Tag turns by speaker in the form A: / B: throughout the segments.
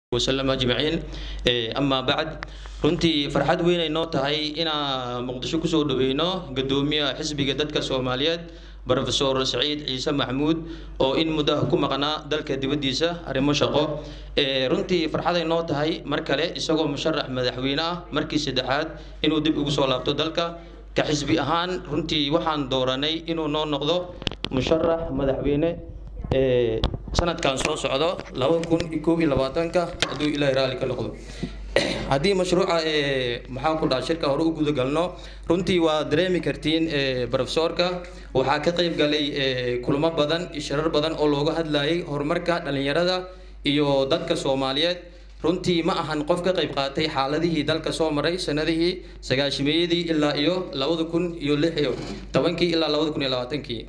A: wasalam ajmaciin amaa bacd runtii farxad weyn ay noo tahay inaan muqdisho kusoo dhaweyno gadoomiyaha xisbiga dadka soomaaliyeed rofesor saciid ciise maxmuud oo in muddaha ku maqnaa dalka dibaddiisa arrimo shaqo runtii farxaday noo tahay mar kale isagoo musharax madaxweyne ah markii saddexaad inuu dib ugu soo laabto dalka ka xisbi ahaan runtii waxaan dooranay inuu noo noqdo musharax madaxweyne sanadkan soo socdo laba kun iyo koob iyo labaatanka hadduu ilaahay raalli ka noqdo haddii mashruuca maxaan ku dhaha shirka hore u guda galno runtii waa dareemi kartiin brofesorka waxaa ka qayb galay kulamo badan iyo shirar badan oo looga hadlayay horumarka dhalinyarada iyo dadka soomaaliyeed runtii ma ahan qof ka qayb qaatay xaaladihii dalka soo maray sanadihii sagaashimeeyadii ilaa iyo labada kun iyo lix iyo tobankii ilaa labada kun iyo labaatankii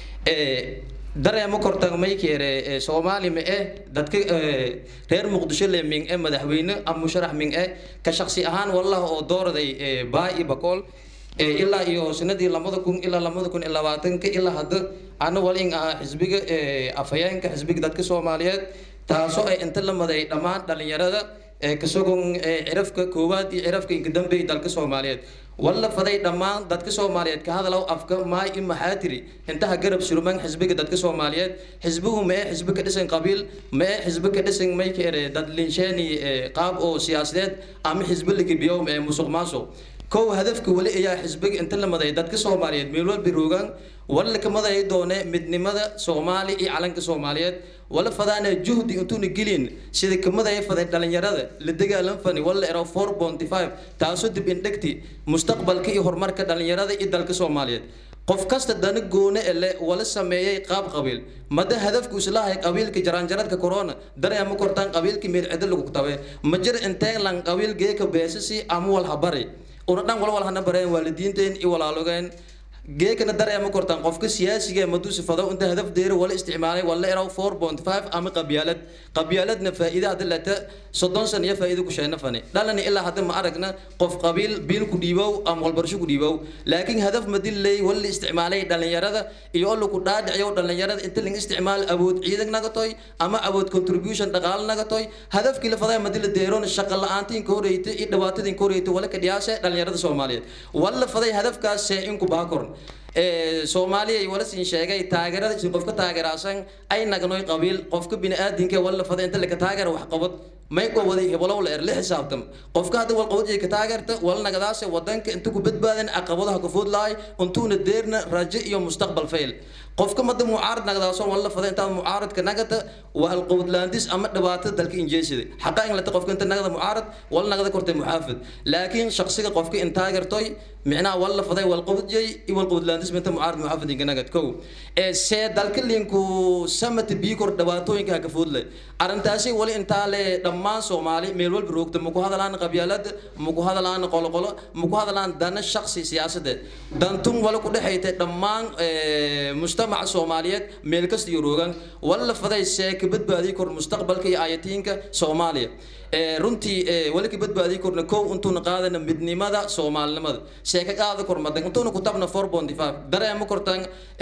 A: dareemo kortag maykeere soomaali ma eh dadka reer muqdisho le ming e madaxweyne ama musharax ming e ka shaksi ahaan wallah oo doorday baa iyo bakool ilaa iyo sanadii labada kun ilaa labada kun iyo labaatanka ilaa hadda ana walin ah xisbiga afhayeenka xisbiga dadka soomaaliyeed taasoo ay inta la maday dhammaan dhalinyarada kasogon cirafka koowaad iyo cirafka inkadambey dalka soomaaliyeed walla faday dhammaan dadka soomaaliyeed ka hadalow afka maay in maxaa tiri intaha garab surman xisbiga dadka soomaaliyeed xisbigu ma ee xisbi ka dhisan qabiil ma ee xisbi ka dhisan maykeere dad linsheeni qaab oo siyaasadeed ama xisbi lagibiyow ma ee musuq maasuq kow hadafka weli ayaa xisbiga inta la maday dadka soomaaliyeed meel walba roogaan walla ka maday doone midnimada soomaali iyo calanka soomaaliyeed wala fadaana juhdi intuuna gelin sida kamadaya faday dhalinyarada la dagaalan fani wala ero four ponty five taasoo dib indhegti mustaqbalka iyo horumarka dhalinyarada iyo dalka soomaaliyeed qof kasta dana goone ele wala sameeyay qaab qabiil mada hadafku islahay qabiilka jaraanjaradka corona dareema kortaan qabiilka meel cida lagu tabe ma jir intee lan qabiil geeka beesasi ama wal habari una dhan wal wal hana bareen waalidiinteen iyo walaalogeen geekana dareema kortaan qofka siyaasiga maduu sifado inta hadaf deero wala isticmaalay wala eraw four point five ama qabyaalad qabyaaladna faa'iida hadda lata soddon san iyo faa'iida ku sheena fani dhalani ilaa hadda ma aragna qof qabiil biil ku dhiibow ama walbarsho ku dhiibow laakiin hadaf madilay wala isticmaalay dhalinyarada iyo alla ku dhaadhiciyo dhalinyarada inta laga isticmaal awood ciidan naga toy ama awood contribution dhaqaale naga toy hadafkii la faday madila deeroon shaqo la'aantiin ka horeyta iyo dhibaatadii ka horeyta wala ka dhiyaashe dhalinyarada soomaaliyeed wala faday hadafkaas see in ku baakorn soomaaliya wala siin sheegay taageerada isin qofka taageeraasan ay nagnoy qabiil qofka bini'aadinka wala fada inta laka taageera wax qabad may ko waday hebolow la er la xisaabtam qofka hadda wal qabad ka taageerta wala nagadaase wadanka inta ku badbaadan caqabadaha ku food lahay intuuna deerna rajo iyo mustaqbal fail qofka mada mucaarad nagdaason wala fada intaad mucaaradka nagata waa alqabadlaandis ama dhibaatada dalka injeesida xaqa in lata qofka inta nagada mucaarad wala nagada kortay muxaafid laakiin shaqsiga qofka in taageertoy micnaha wala faday wal qabadjay iyo wal qabadlaandis minta mucaarad muxaafid inka nagad kow ee see dalka linku samata biikor dhibaatooyinka ka foodle arrintaasi wali intaa le dhammaan soomaali meel walba roogta maku hadalaan qabyaalada maku hadalaan qoloqolo maku hadalaan dana shaqsi siyaasadeed dantun wala ku dhexayta dhammaan mujtamaca soomaaliyeed meel kasta iyo roogan wala faday see ka badbaadi kor mustaqbalka iyo aayatiinka soomaaliya runtii wali ka badbaadi korna kow intuuna qaadana midnimada soomaalinimada see ka qaada kor madan intuuna ku tabna four ponty five dareema kortan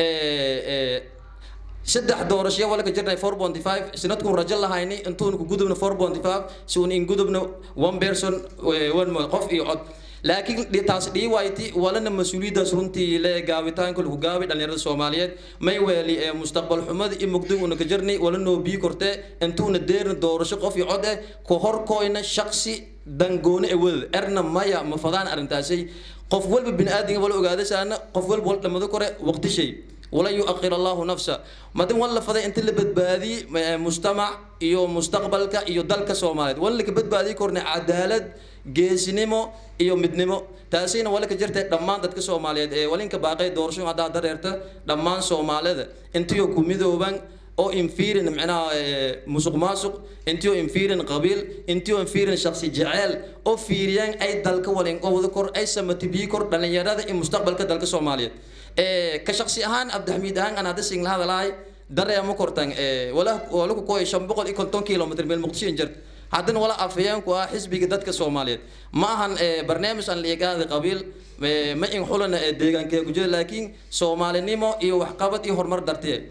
A: saddex doorasho wala ka jirnay four ponty five sanadkun rajo lahayni intuuna ku gudubna four ponty five si uun in gudubna one person one qof iyo cod laakiin taas dhii wayti walana mas-uuliyaddaas runtii le gaabitaanka lagu gaabay dhalinyarada soomaaliyeed may weeli ee mustaqbal xumada iyo mugdi una ka jirnay wala noo bii korte intuuna deerna doorasho qof iyo cod eh ku horkoyna shaqsi dangoone ee wadada erna maya ma fadaan arrintaasay qof walba bini'aadinga wala ogaadasaana qof walba wala dhamado kore waqti shay ولا يؤخر الله نفسه ما دام ولا فدا انت اللي بدبادي مجتمع iyo mustaqbalka iyo dalka Soomaaliyeed wala ka badbaadi korna cadaalad geesinimo iyo midnimo taasina wala ka jirtay dhammaan dadka Soomaaliyeed ee walinka baaqay doorasho hada dareerta dhammaan Soomaalida intiyo ku midooban oo infiirin macnaha musuq maasuq intiyo infiirin qabiil intiyo infiirin shakhsi jacayl oo fiiriyaan ay dalka walin oo wada kor ay samatibii kor dhalinyarada iyo mustaqbalka dalka Soomaaliyeed ka shaksi ahaan abdixamiid ahaan aan hadda singla hadalahay dareemo kortan wala wala ku koy shan boqol iyo konton kilomitr meel muqdisho injir haddana wala afayeenku ah xisbiga dadka soomaaliyeed ma ahan barnaamij aan liigaada qabiil ma in xulana deegaankee ku jira laakiin soomaalinimo iyo waxqabad iyo horumar dartee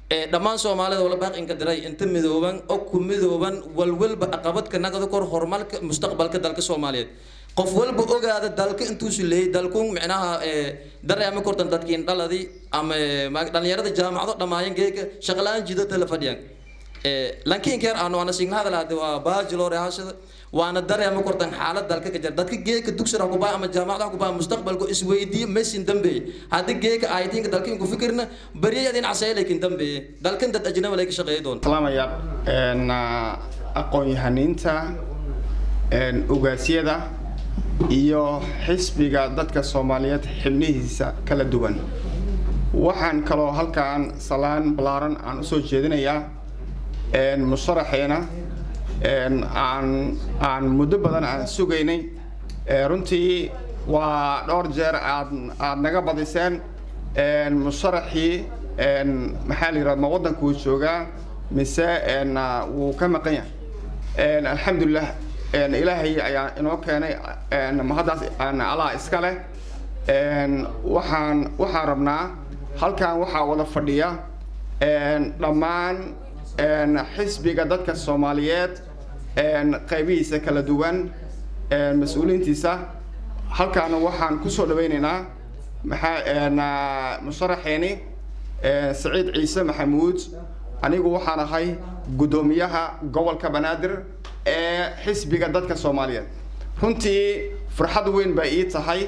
A: dhammaan soomaalida wala baaqinka diray inta midooban oo ku midooban walwalba caqabadka naqda kor horumarka mustaqbalka dalka soomaaliyeed qof walba ogaada dalka intuusu leeyay dalku micnaha dareema kortan dadkiin dhaladii ama dhalinyarada jaamacado dhammaayeen geeka shaqalaan jidata la fadhiyaan lankiin keer aan waana signada lahaade waa bachelor ahashada waana dareema kortan xaalad dalka ka jira dadka geeka dugsiga ku baa ama jaamacada ku baa mustaqbalku isweydiiyo mesin dambe hadii geeka aytinka dalka ku fikirna bariyadin casayleekin dambe dalkan dad ajnabi lay ka shaqeeyo doon
B: salaamaya een aqoon-yahaniinta een ugaasyada iyo xisbiga dadka soomaaliyeed xibnihiisa kala duwan waxaan kaloo halkaan salaan ballaaran aan usoo jeedinayaa musharaxeena aan aan muddo badan aan sugaynay runtii waa dhowr jeer aad aad naga badiseen musharaxii maxaa la yidhahda ma waddankuu joogaa mise wuu ka maqan yahay alxamdulilah ilaahay ayaa inoo keenay mahaddaas allah iska leh waxaan waxaan rabnaa halkan waxaa wada fadhiya dhammaan xisbiga dadka soomaaliyeed qaybihiisa kala duwan mas-uuliyiintiisa halkaana waxaan kusoo dhawaynaynaa maxaa musharaxeeni saciid ciise maxamuud anigu waxaan ahay guddoomiyaha gobolka banaadir ee xisbiga dadka soomaaliyeed runtii farxad weyn baa ii tahay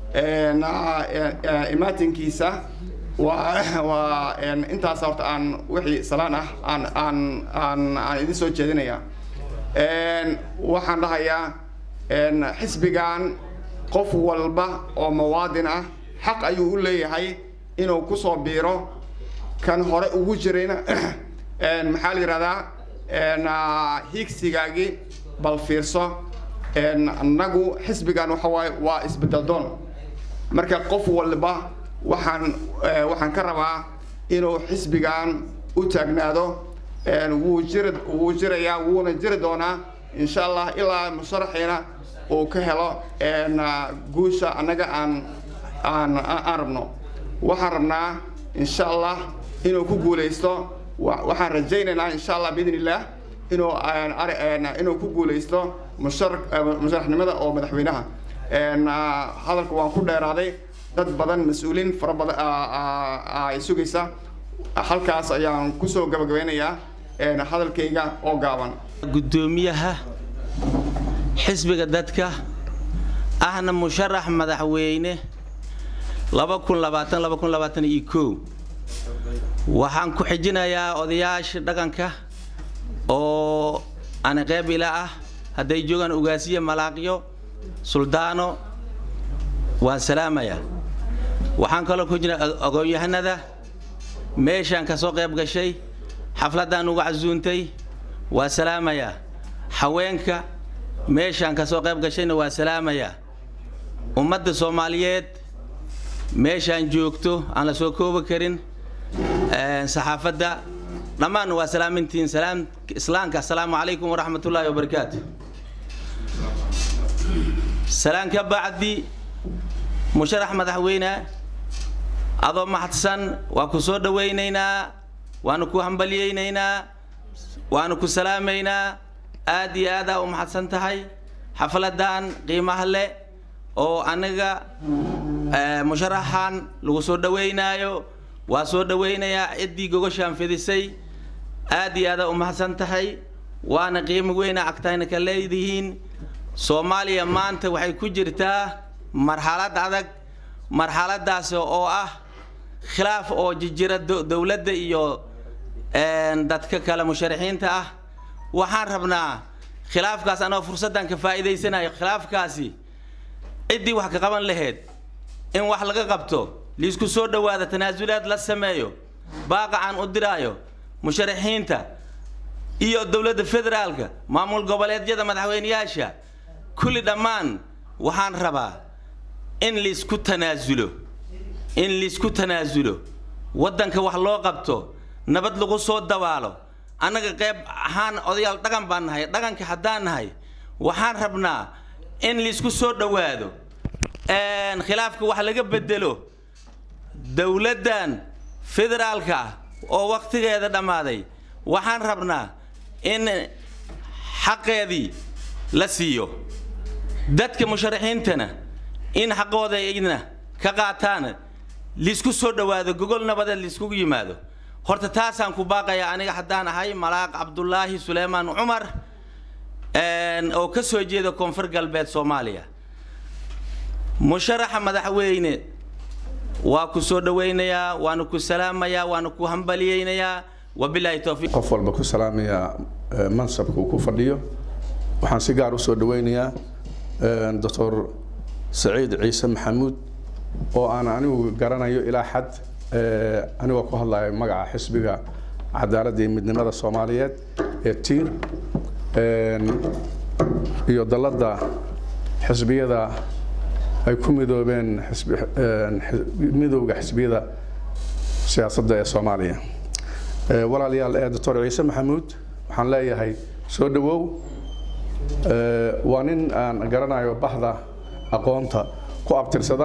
B: imaatinkiisa waa waa intaas horta aan wixii salaan ah aan aan aan aan idin soo jeedinayaa waxaan dhahayaa xisbigan qof walba oo muwaadin ah xaq ayuu u leeyahay inuu kusoo biiro kan hore ugu jirayna maxaa la yidhahdaa higsigaagii bal fiirso annagu xisbigan waxa waaye waa isbedel doon marka qof walba waxaan waxaan ka rabaa inuu xisbigan u taagnaado wuu jiri wuu jirayaa wuuna jiri doonaa insha allah ilaa musharaxiina uu ka helo guusha annaga aan aan aan rabno waxaan rabnaa insha allah inuu ku guulaysto waxaan rajaynaynaa insha allah biidn illah inuu inuu ku guulaysto mushar musharaxnimada oo madaxweynaha hadalka waan ku dheeraaday dad badan mas-uuliin fara badan ay sugaysa halkaas ayaan kusoo gabagabeynayaa hadalkayga oo gaaban
C: guddoomiyaha xisbiga dadka ahna musharax madaxweyne laba kun labaatan laba kun labaatan iyo kow waxaan ku xijinayaa odayaasha dhaqanka oo ani qeyb ila ah hadday joogaan ugaasiye malaaqyo suldaano waan salaamayaa waxaan kaloo ku jira ogoonyahanada meeshaan ka soo qayb gashay xafladdaan uga casuuntay waa salaamayaa haweenka meeshaan ka soo qayb gashayna waa salaamayaa ummadda soomaaliyeed meeshaan joogto aan la soo koobi karin saxaafadda dhammaan waa salaamintiin salaam islaamka assalaamu calaykum waraxmatullaahi wabarakaatu salaan ka bacdi musharax madaxweyne adoo maxadsan waa ku soo dhawaynaynaa waanu ku hambalyaynaynaa waanu ku salaamaynaa aad iyo aadaa u maxadsan tahay xafladan qiimaha leh oo anaga musharaxan lagu soo dhawaynaayo waa soo dhawaynayaa ciddii gogoshaan fidisay aad iyo aadaa u mahadsan tahay waana qiimo weyna agtayna ka leedihiin soomaaliya maanta waxay ku jirtaa marxalad adag marxaladaas oo ah khilaaf oo jijira dowladda iyo dadka kale musharaxiinta ah waxaan rabnaa khilaafkaas anoo fursaddan ka faa'iidaysanayo khilaafkaasi ciddii wax ka qaban lahayd in wax laga qabto liisku soo dhowaada tanaasulaad la sameeyo baaqa aan u diraayo musharaxiinta iyo dowladda federaalka maamul goboleedyada madaxweyneyaasha kulli dhammaan waxaan rabaa in liisku tanaasulo in liisku tanaasulo waddanka wax loo qabto nabad lagu soo dabaalo annaga qayb ahaan odayaal dhaqan baan nahay dhaqanka haddaan nahay waxaan rabnaa in liisku soo dhowaado khilaafka wax laga bedelo dowladdan federaalka ah oo wakhtigeeda dhammaaday waxaan rabnaa in xaqeedii la siiyo dadka musharaxiintana in xaqooda idna ka qaataan liisku soo dhowaado gogol nabadeed liiskugu yimaado horta taasaan ku baaqayaa aniga haddaan ahay malaaq cabdulaahi suleymaan cumar oo ka soo jeeda koonfur galbeed soomaaliya musharaxa madaxweyne waa ku soo dhowaynayaa waana ku salaamayaa waana ku hambaliyeynayaa wabilaahi towfiiq
D: qof walba ku salaamayaa mansabka uu ku fadhiyo waxaan si gaar u soo dhowaynayaa doctor saciid ciise maxamuud oo aan anigu garanayo ilaa xad anigoo ku hadlayo magaca xisbiga cadaaladda iyo midnimada soomaaliyeed ee tiir iyo dalladda xisbiyada ay ku midoobeen midowga xisbiyada siyaasadda ee soomaaliya walaalayaal ee doctor ciise maxamuud waxaan leeyahay soo dhowow waa nin aan garanayo bahda aqoonta ku abtirsada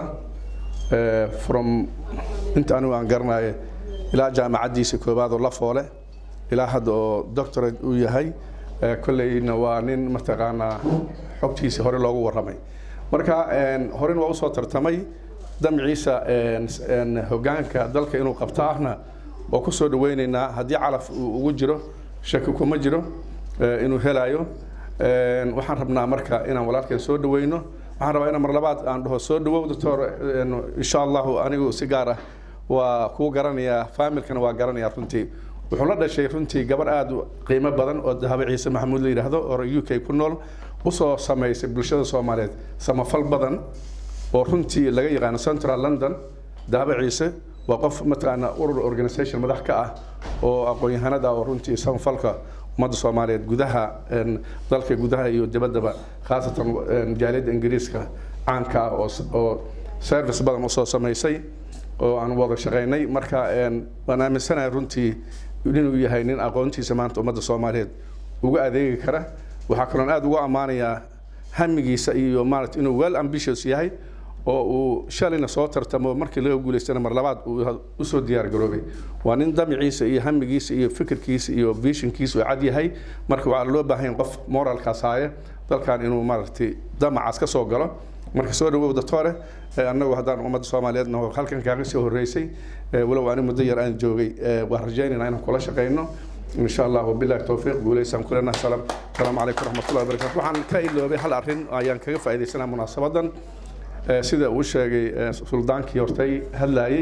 D: from inta anigu aan garanayo ilaa jaamacaddiisa koowaad oo la foole ilaa hadda oo doctorate uu yahay kolleyna waa nin mataqaanaa xogtiisa hore loogu warramay marka horena waa usoo tartamay damciisa hogaanka dalka inuu qabtaahna waa ku soo dhawaynaynaa haddii calaf uu ugu jiro shaki kuma jiro inuu helayo waxaan rabnaa marka inaan walaalkeen soo dhawayno waxaan rabaa inaan mar labaad aan dhaho soo dhawow doctor insha allahu anigu si gaar ah waa kuu garanayaa faamilkana waa garanayaa runtii wuxuu la dhashay runtii gabar aada u qiimo badan oo dahabo ciise maxamuud la yidhaahdo oo u k ku nool usoo samaysay bulshada soomaaliyeed samafal badan oo runtii laga yaqaano central london dahabo ciise waa qof mataqaana urur organisation madax ka ah oo aqoon-yahanada oo runtii samafalka ummadda soomaaliyeed gudaha dalka gudaha iyo dibaddaba khaasatan jaaliyadda ingiriiska caanka ah oo oo service badan usoo samaysay oo aan wada shaqaynay marka waan aaminsanahay runtii inuu yahay nin aqoontiisa maanta ummadda soomaaliyeed uga adeegi kara waxaa kaloon aada ugu ammaanayaa hamigiisa iyo maarata inuu well ambitious yahay oo uu shalayna soo tartamo markii laga guulaystana mar labaad uu usoo diyaar garoobay waa nin damiciisa iyo hamigiisa iyo fikirkiisa iyo visionkiisa uu cad yahay marka waxaa loo baahan yahay qof moralkaas haaya dalkan inuu maaragtay damacaas ka soo galo marka soo dhawow doctore annagu haddaan ummadda soomaaliyeedna halkan kaaga soo horreysay walow ani muddo yar aan joogay waan rajaynaynaa inaan kula shaqayno إن شاء الله وبالله التوفيق وليس كلنا سلام السلام عليكم ورحمة الله وبركاته وحن كإلو هل أرين أيان كيف فائدة سنة مناسبة سيدا وشاقي سلطانكي يورتي هلاي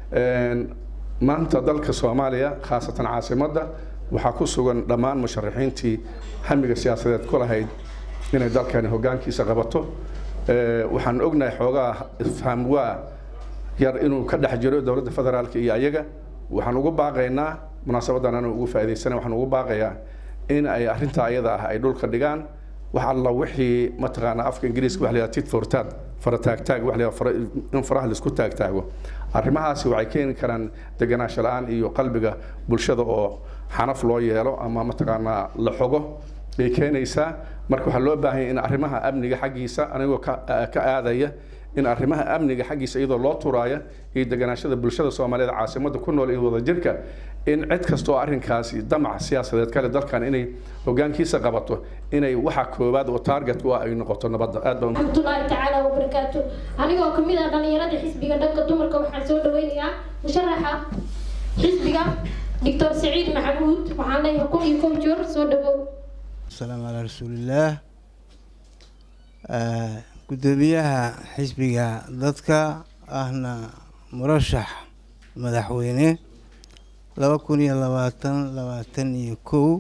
D: maanta dalka soomaaliya khaasatan caasimadda waxaa ku sugan dhammaan musharaxiintii hamiga siyaasadeed ku lahayd inay dalkani hogaankiisa qabato waxaan ognahay xoogaa ifham waa yar inuu ka dhex jiro dowladda federaalka iyo ayaga waxaan ugu baaqaynaa munaasabadan anu ugu faa'iidaysana waxaan ugu baaqayaa in ay arrintaa ayada ah ay dhulka dhigaan wax alla wixii mataqaanaa afka ingiriiska wax la yidhaha tit for tat fara taagtaag wax la yidhaha in faraha laisku taagtaago arrimahaasi waxay keeni karaan deganaansho la-aan iyo qalbiga bulshada oo xanaf loo yeelo ama mataqaanaa la xogo bay keenaysaa marka waxaa loo baahan yahay in arrimaha amniga xaggiisa anigoo ka ka aadaya in arrimaha amniga xaggiisa iyadoo loo turaaya iyo deganaashada bulshada soomaaliyeed caasimadda ku nool iyo wadajirka in cid kasta oo arrinkaasi damac siyaasadeed kale dalkan inay hogaankiisa qabato inay waxa koowaad oo target u ah ay noqoto nabadda aad baan
E: raxmatullaahi tacaala wabarakaatu anigoo ka mid ah dhallinyarada xisbiga dhanka dumarka waxaan soo dhaweynayaa musharaxa xisbiga doctor saciid maxamuud waxaan leeyahay kun iyo kow joor soo dhawow
F: السلام على رسول الله gudoomiyaha xisbiga dadka ahna murashax madaxweyne laba kun iyo labaatan labaatan iyo kow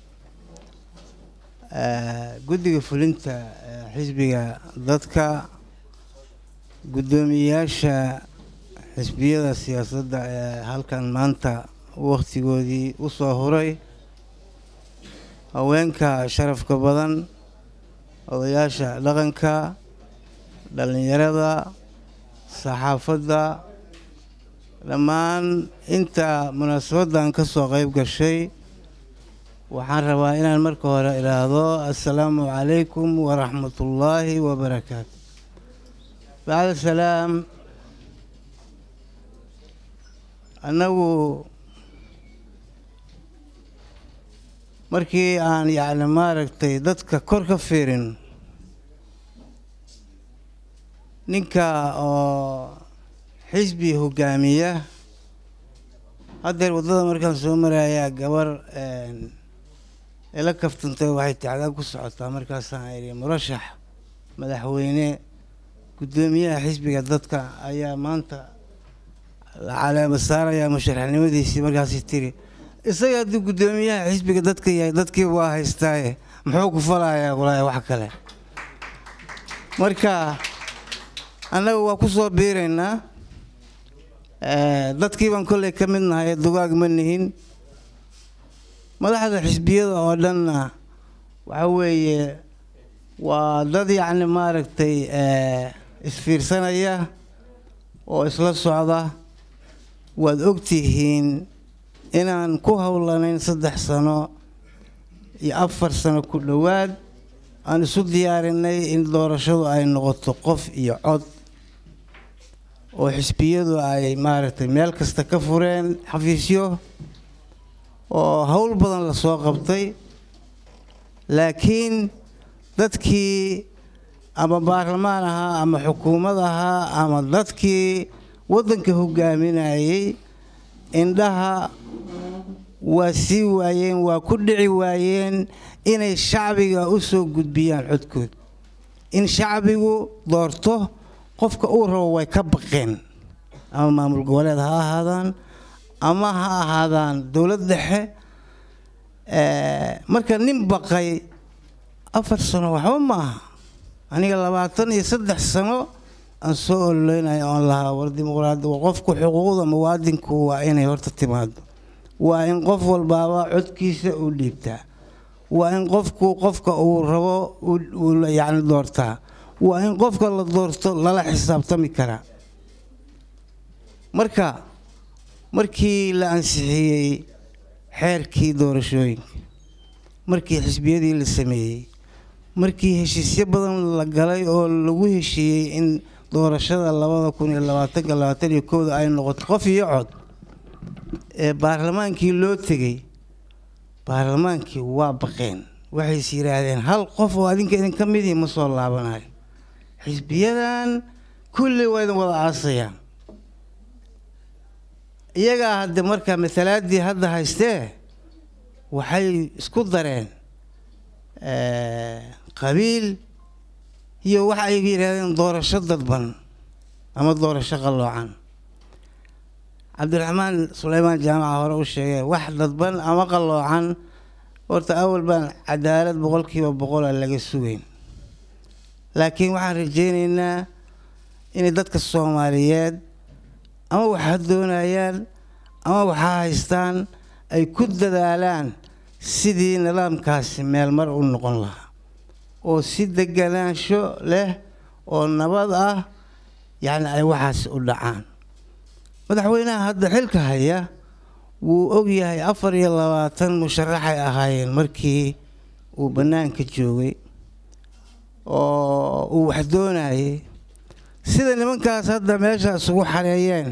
F: guddiga fulinta xisbiga dadka guddoomiyayaasha xisbiyada siyaasadda ee halkan maanta waktigoodii u soo huray haweenka sharafka badan odayaasha dhaqanka dhallinyarada saxaafadda dhammaan inta munaasabaddan ka soo qayb gashay waxaan rabaa inaan marka hore idhaahdo assalaamu calaykum waraxmatullaahi wabarakaatu bacda salaam annagu markii aan yacni maaragtay dadka kor ka fiirin ninka oo xisbi hogaamiya haddeer waddada markaan soo marayaa gabar ila kaftantay waxay tacdaa ku socotaa markaasaan idhi murashax madaxweyne guddoomiyaha xisbiga dadka ayaa maanta la caleema saarayaa musharaxnimadiisii markaasi tiri isaga hadduu guddoomiyaha xisbiga dadka yahay dadkii waa haystaaye muxuu ku falayaa walaahi wax kale marka annaga waa ku soo biiraynaa dadkii baan kolley ka mid nahay dugaag ma nihin madaxda xisbiyada oo dhanna waxa weeye waa dad yacni maaragtay isfiirsanaya oo isla socda waad ogtihiin inaan ku howlanayn saddex sano iyo afar sano ku dhowaad aan isu diyaarinay in doorashadu ay noqoto qof iyo cod oo xisbiyadu ay maaragtay meel kasta ka fureen xafiisyo oo howl badan lasoo qabtay laakiin dadkii ama baarlamaan ahaa ama xukuumad ahaa ama dadkii waddanka hogaaminayay indhaha waa sii waayeen waa ku dhici waayeen inay shacbiga u soo gudbiyaan codkood in shacbigu doorto qofka uu rabo way ka baqeen ama maamul goboleed ha ahaadaan ama ha ahaadaan dowlad dhexe marka nin baqay afar sano waxba ma aha aniga labaatan iyo saddex sano aan soo ololeynayo oon lahaa war dimuqraadi qofku xuquuqda muwaadinku waa inay horta timaado waa in qof walbaaba codkiisa u dhiibtaa waa in qofku qofka uu rabo yacni doortaa waa in qofka la doorto lala xisaabtami karaa marka markii la ansixiyey xeerkii doorashooyinka markii xisbiyadii la sameeyey markii heshiisyo badan la galay oo lagu heshiiyey in doorashada labada kun iyo labaatanka labaatan iyo kooda ay noqoto qof iyo cod ee baarlamaankii loo tegey baarlamaankii waa baqeen waxays yidhaahdeen hal qof oo adinka idinka midii ma soo laabanayo xisbiyadan kulli waa idin wada aasayaan iyagaa hadde marka matalaadii hadda haystee waxay isku dareen qabiil iyo waxa ay yidhahdeen doorasho dadban ama doorasho qalloocan cabdiraxmaan suleymaan jaamaca hore u sheegay wax dadban ama qalloocan horta awal baan cadaalad boqolkiiba boqola laga sugeyn laakiin waxaan rajaynaynaa inay dadka soomaaliyeed ama waxa doonayaan ama waxaa haystaan ay ku dadaalaan sidii nidaamkaasi meel mar u noqon lahaa oo si deganaansho leh oo nabad ah yacni ay waxaasi u dhacaan madaxweynaha hadda xilka haya wuu og yahay afar iyo labaatan musharaxay ahaayeen markii uu bannaanka joogay oo uu wax doonayay sida nimankaas hadda meeshaas ugu xareeyeen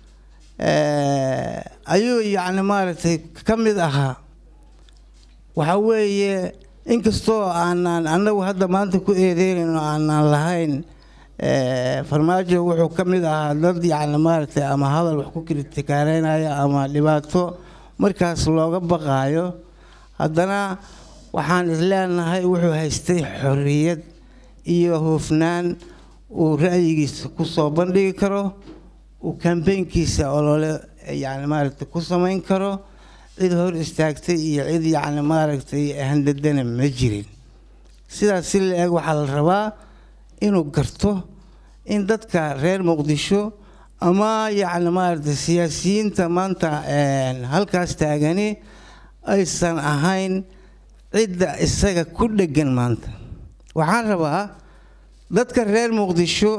F: ayuu yacni maaragtay ka mid ahaa waxa weeye inkastoo aanaan annagu hadda maanta ku eedeynayn oo aanaan lahayn farmaajo wuxuu ka mid ahaa dad yacni maaragtay ama hadal wax ku kritikaareynaya ama dhibaato markaas looga baqaayo haddana waxaan isleenahay wuxuu haystay xorriyad iyo hufnaan uu ra'yigiisa ku soo bandhigi karo uu kambeynkiisa olole yacni maaragtay ku samayn karo cid hor istaagtay iyo cid yacni maaragtay handadana ma jirin sidaas si la eg waxaa la rabaa inuu garto in dadka reer muqdisho ama yacni maaragtay siyaasiyiinta maanta halkaas taagani aysan ahayn cidda isaga ku dheggan maanta waxaan rabaa dadka reer muqdisho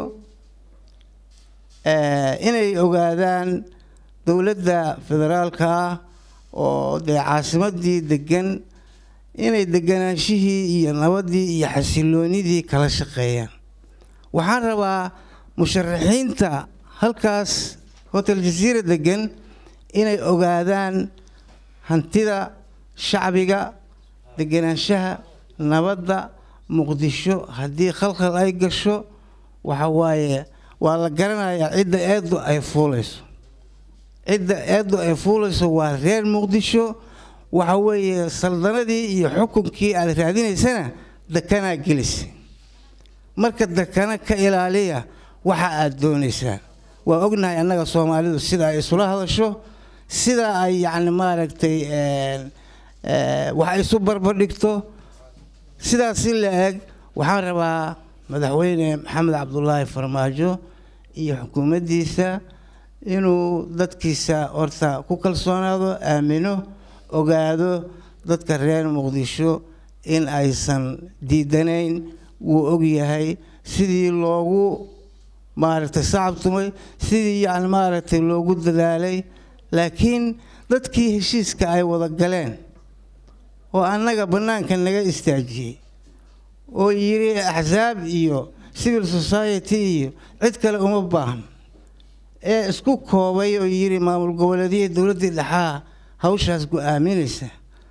F: inay ogaadaan dowladda federaalka ah oo dee caasimadii degan inay deganaanshihii iyo nabaddii iyo xasiloonidii kala shaqeeyaan waxaan rabaa musharaxiinta halkaas hotel jasiira degan inay ogaadaan hantida shacbiga degenaanshaha nabadda muqdisho haddii khalkhal ay gasho waxa waaye waa la garanayaa cidda eeddu ay fuulayso cidda eeddu ay fuulayso waa reer muqdisho waxa weeye saldanadii iyo xukunkii aad raadinaysana dekanaa gelisa marka dekana ka ilaaliya waxa aad doonaysaan waa ognahay annaga soomaalidu sida ay isula hadasho sida ay yacni maaragtay wax isu barbardhigto sidaas si la eg waxaan rabaa madaxweyne maxamed cabdulaahi farmaajo iyo xukuumaddiisa inuu dadkiisa horta ku kalsoonaado aamino ogaado dadka reer muqdisho in aysan diidanayn wuu ogyahay sidii loogu maaragtay sacabtumay sidii yani maaragtay loogu dadaalay laakiin dadkii heshiiska ay wada galeen oo annaga bannaanka naga istaajiyey oo yidhi axsaab iyo civil society iyo cid kale uma baahan ee isku koobay oo yidhi maamul goboleedyada dowladdii dhexaa hawshaas go-aaminaysa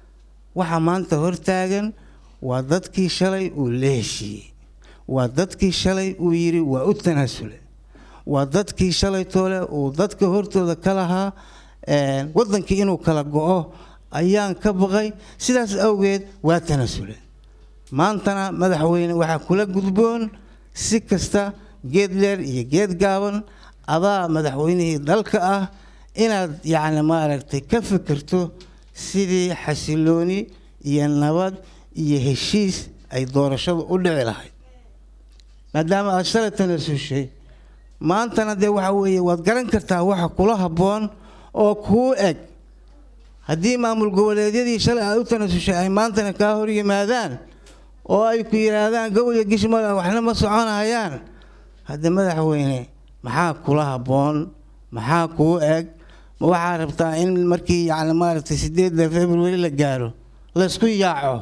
F: waxaa maanta hortaagan waa dadkii shalay uu la heshiiyey waa dadkii shalay uu yidhi waa u tanaasule waa dadkii shalay toole uu dadka hortooda ka lahaa waddankii inuu kala go-o ayaan ka baqay sidaas awgeed waa tanaasule maantana madaxweyne waxaa kula gudboon si kasta geed dheer iyo geed gaaban adaa madaxweynihii dalka ah inaad yacni maaragtay ka fikirto sidii xasilooni iyo nabad iyo heshiis ay doorashadu u dhici lahayd maadaama aada shalay tanaasushay maantana dee waxa weeye waad garan kartaa waxa kula habboon oo kuu eg haddii maamul goboleedyadii shalay aad u tanaasushay ay maantana kaa hor yimaadaan oo ay ku yidhaahdaan gowya gishmala waxna ma soconayaan hadde madaxweyne maxaa kula habboon maxaa kuu eg ma waxaa rabtaa in markii yacni maaragtay sideedda february la gaaro laysku yaaco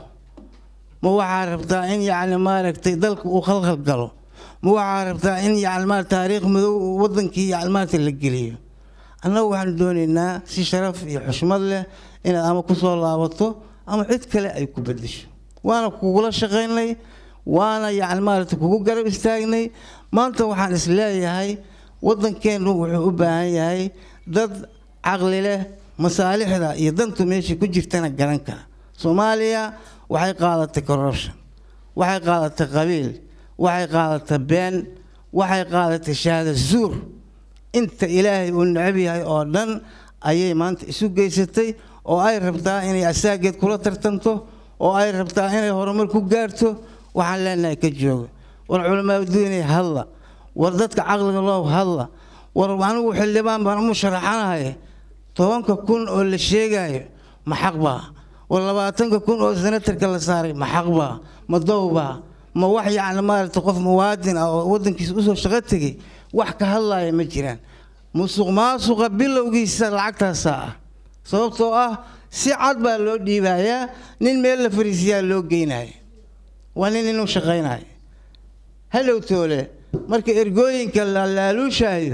F: ma waxaa rabtaa in yacni maaragtay dalka uu khalkhal galo ma waxaa rabtaa in yacni ma taariikh madow waddankii yacni maaragtay la geliyo annagu waxaanu doonaynaa si sharaf iyo xushmad leh inaad ama ku soo laabato ama cid kale ay ku beddesho waana kugula shaqaynay waana yacni maaragtay kugu garab istaagnay maanta waxaan is leeyahay waddankeennu wuxuu u baahan yahay dad caqli leh masaalixda iyo dantu meesha ku jirtana garan kara soomaaliya waxay qaadatay corruption waxay qaadatay qabiil waxay qaadatay been waxay qaadatay shahaada zuur inta ilaahay uu necab yahay oo dhan ayay maanta isu geysatay oo ay rabtaa inay asaageed kula tartanto oo ay rabtaa inay horumar ku gaarto waxaan leenahay ka jooga war culamaaduinay hadla war dadka caqliga loo hadla war anigu xildhibaan baan umu sharaxanahay tobanka kun oo la sheegayo ma xaq baa war labaatanka kun oo senatarka la saaray ma xaq baa ma dowbaa ma wax yacni maaragtay qof muwaadin ah oo waddankiisa usoo shaqo tegay wax ka hadlaaya ma jiraan musuq maasuqa bilowgiisa lacagtaasaa ah sababtoo ah si cad baa loo dhiibayaa nin meel la fariisiyaa loo geynaya waa nin inuu shaqaynayo hallow toole marka ergooyinka la laaluushaayo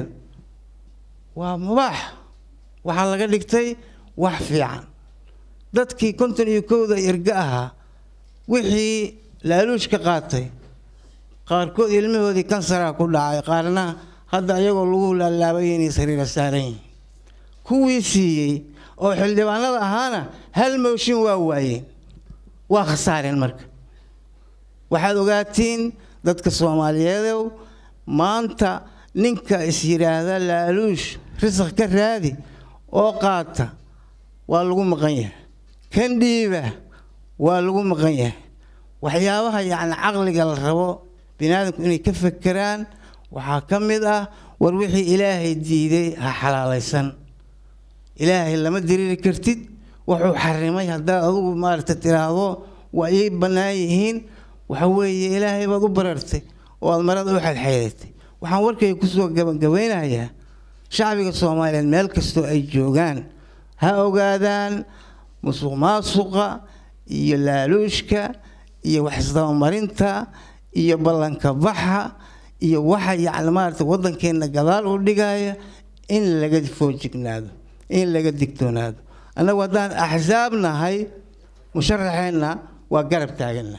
F: waa mubaax waxaa laga dhigtay wax fiican dadkii konton iyo kowda erga ahaa wixii laaluush ka qaatay qaarkood ilmahoodii kansaraa ku dhacay qaarna hadda iyagoo lagu laalaabayay inay sariira saaran yihiin kuwii siiyey oo xildhibaanada ahaana hal mooshin waa waayeen waa khasaareen marka waxaad ogaatiin dadka soomaaliyeedow maanta ninka is yidhaahda laaluush risaq ka raadi oo qaata waa lagu maqan yahay kan dhiiba waa lagu maqan yahay waxyaabaha yacni caqliga la rabo biniaadamku inay ka fekeraan waxaa ka mid ah war wixii ilaahay diiday ha xalaalaysan ilaahay lama diriiri kartid wuxuu xarimay haddaad adugu maaragta tiraahdo waa ii bannaan yihiin waxa weeye ilaahay baad u barartay oo aad marada u xadxeedatay waxaan warkayga kusoo gabagabeynayaa shacbiga soomaaliyeed meel kastoo ay joogaan ha ogaadaan musuq maasuqa iyo laaluushka iyo waxisdabamarinta iyo ballanka baxa iyo waxa yacni maaragta waddankeenna gadaal u dhigaya in laga foojignaado in laga digtoonaado annagu haddaan axsaab nahay musharaxeenna waa garab taaganna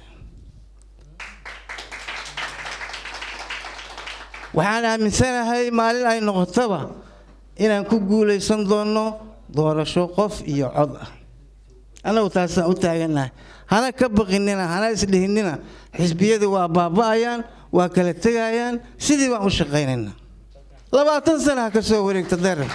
F: waxaan aaminsanahay maalin ay noqotaba inaan ku guulaysan doonno doorasho qof iyo cod ah annagu taasaan u taagannahay hana ka baqinina hana isdhihinina xisbiyadii waa baaba'ayaan waa kala tegayaan sidii baan u shaqaynaynaa labaatan sana ha ka soo wareegta darar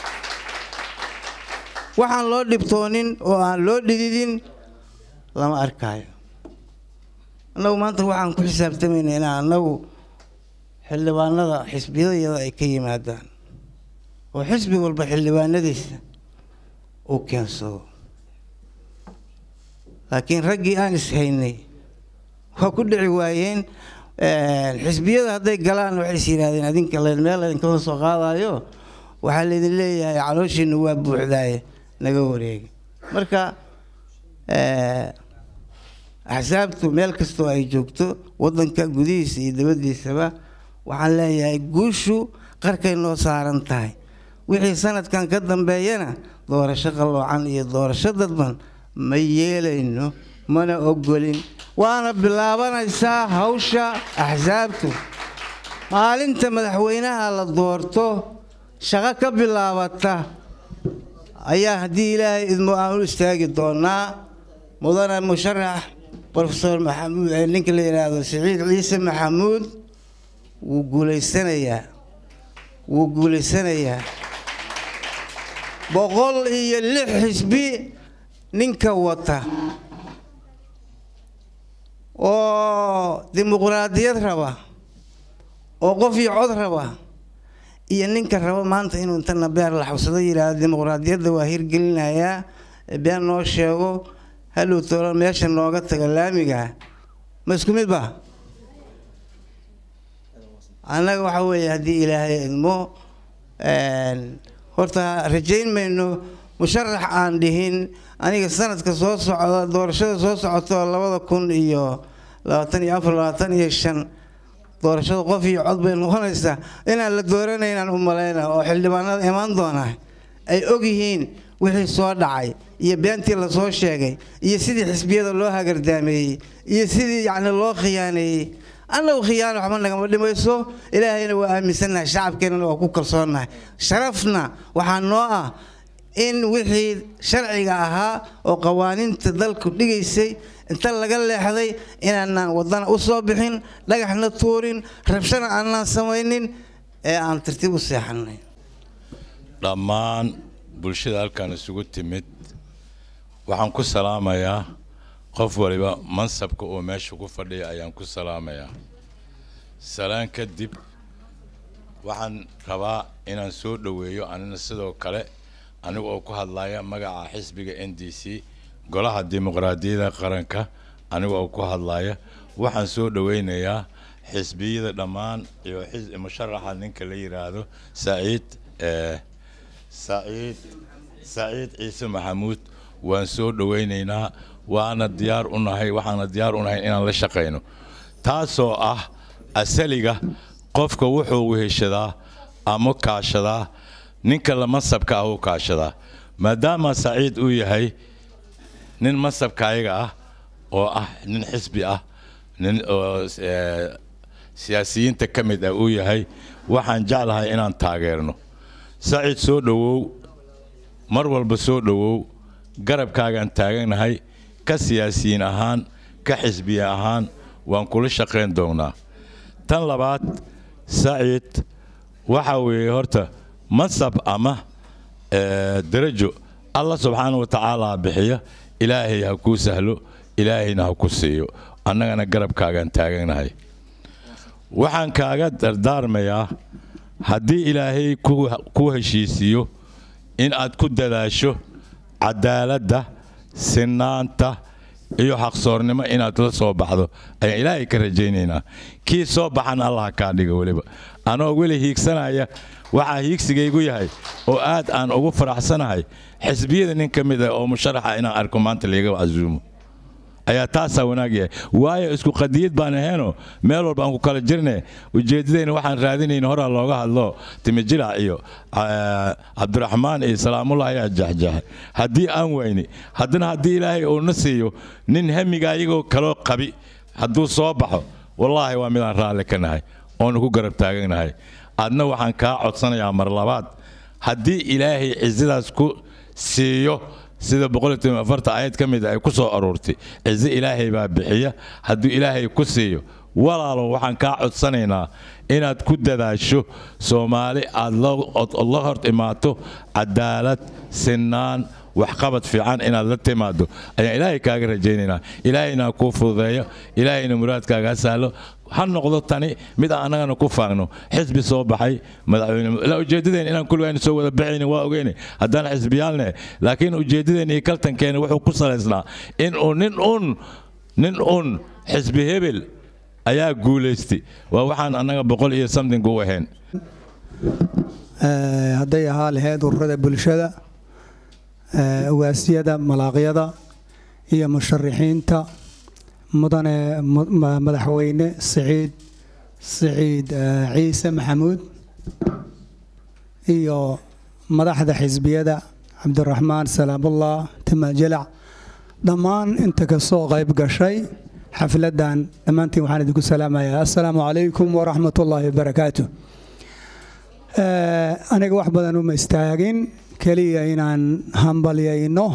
F: waxaan loo dhibtoonin oo aan loo dhididin lama arkaayo annagu maanta waxaan ku xisaabtamaynaa inaan annagu xildhibaanada xisbiyadayada ay ka yimaadaan oo xisbi walba xildhibaanadiisa uu keensado laakiin raggii aan ishaynay waa ku dhici waayeen xisbiyada hadday galaan waxay is yidhahdeen adinka meel idinkala soo qaadayo waxaa laydin leeyahay calooshiina waa buuxdaaye naga wareega marka axsaabtu meel kastoo ay joogto waddanka gudihiisa iyo dabadiisaba waxaan leeyahay guushu qarkay noo saaran tahay wixii sanadkan ka dambeeyana doorasho qalloocan iyo doorasho dadban ma yeelayno mana ogolin waana bilaabanaysaa hawsha axsaabtu maalinta madaxweynaha la doorto shaqo ka bilaabata ayaa haddii ilaahay idmo aan u istaagi doonaa mudane musharax rofesor maxamuud ninka la yidhaahdo siciid ciise maxamuud wuu guulaysanayaa wuu guulaysanayaa boqol iyo lix xisbi ninka wata oo dimuqraadiyad raba oo qof iyo cod raba iyo ninka raba maanta inuu intana beer la xabsado yidhaahdo dimuqraadiyadda waa hirgelinayaa been noo sheego hadhow tolo meesha nooga taga laamiga ma isku mid ba annaga waxa weeye haddii ilaahay idmo horta rajayn mayno musharax aan dhihin aniga sanadka soo socda doorashada soo socoto labada kun iyo labaatan iyo afar labaatan iyo shan doorashada qof iyo cod bay noqonaysaa inaan la dooranaynaan u malayna oo xildhibaanada imaan doona ay og yihiin wixii soo dhacay iyo beentii lasoo sheegay iyo sidii xisbiyada loo hagardaameeyey iyo sidii yacni loo khiyaaneeyey annagu khiyaano waxba nagama dhimayso ilaahayna waa aaminsannahay shacabkeennana waa ku kalsoonnahay sharafna waxaa noo ah in wixii sharciga ahaa oo qawaaniinta dalku dhigaysay inta laga leexday inaanaan wadana u soo bixin dhagaxna tuurin rabshana aanaan samaynin ee aan tartiib u seexanay
G: dhammaan bulshada halkan isugu timid waxaan ku salaamayaa qof waliba mansabka uu meesha ku fadhiya ayaan ku salaamayaa salaan kadib waxaan rabaa inaan soo dhoweeyo anina sidoo kale aniga oo ku hadlaya magaca xisbiga n d c golaha dimuqraadiyadda qaranka aniga oo ku hadlaya waxaan soo dhoweynayaa xisbiyada dhammaan iyo musharaxa ninka la yidhaahdo saciid saciid saciid ciise maxamuud waan soo dhoweynaynaa waana diyaar u nahay waxaana diyaar u nahay inaan la shaqayno taasoo ah asaliga qofka wuxuu weheshadaa ama kaashadaa ninka la masabka ah u kaashadaa maadaama saciid uu yahay nin masabka ayaga ah oo ah nin xisbi ah nin oo siyaasiyiinta ka mid ah uu yahay waxaan jeclahay inaan taageerno saciid soo dhowow mar walba soo dhowow garabkaagaan taaganahay ka siyaasiyiin ahaan ka xisbiya ahaan waan kula shaqayn doonnaa tan labaad saciid waxa weeye horta mansab ama darajo allah subxaana wa tacaala bixiya ilaahay ha kuu sahlo ilaahayna ha ku siiyo annagana garabkaagaan taaganahay waxaan kaaga dardaarmayaa haddii ilaahay ku heshiisiiyo in aad ku dadaasho cadaaladda sinaanta iyo xaqsoornimo inaad la soo baxdo ayaan ilaahay ka rajaynaynaa kii soo baxan allah kaa dhiga weliba anoo weli hiigsanaya waxaa hiigsigaygu yahay oo aad aan ugu faraxsanahay xisbiyada nin ka mid ah oo musharaxa inaan arko maanta layga casuumo ayaa taasaa wanaag yahay waayo isku qadiyad baan ahayno meel walba aan ku kala jirne ujeeddadayna waxaan raadinayna horaa looga hadlo timijirac iyo cabdiraxmaan iyo salaamullah ayaa jaxjaxay haddii aan wayni haddana haddii ilaahay uu na siiyo nin hamiga ayagoo kaloo qabi hadduu soo baxo wallaahi waa midaan raalli ka nahay oonu ku garab taaganahay adna waxaan kaa codsanayaa mar labaad haddii ilaahay cizadaas ku siiyo sida ayad ka mid ay ku soo aroortay cizo ilaahay baa bixiya hadduu ilaahay ku siiyo walaalow waxaan kaa codsanaynaa inaad ku dadaasho soomaali aad la hor imaato cadaalad sinaan waxqabad fiican inaad la timaado ayaan ilaahay kaaga rajaynaynaa ilaahayna kuu fududeeyo ilaahayna muraadkaaga ha sahlo ha noqdo tani mid aan annagana ku faagno xisbi soo baxay madaxweyne la ujeeddadeen inaan kulligayna soo wada baxayna waa ogeyne haddaan xisbiyaalne laakiin ujeeddadeen iyo kaltankeena wuxuu ku salaysnaa in uu nin un nin un xisbi hebel ayaa guulaystay waa waxaan annaga boqol iyo something u ahayn
H: hadday ahaa lahayd ururada bulshada ugaasiyada malaaqyada iyo musharixiinta mudane madaxweyne siciid siciid ciise maxamuud iyo madaxda xisbiyada cabdiraxmaan salaamullah timajalac dhammaan inta kasoo qayb gashay xafladan dhammaantiin waxaan idinku salaamayaa assalaamu calaykum waraxmat ullaahi wabarakaatu aniga wax badan uma istaagin keliya inaan hambalyayno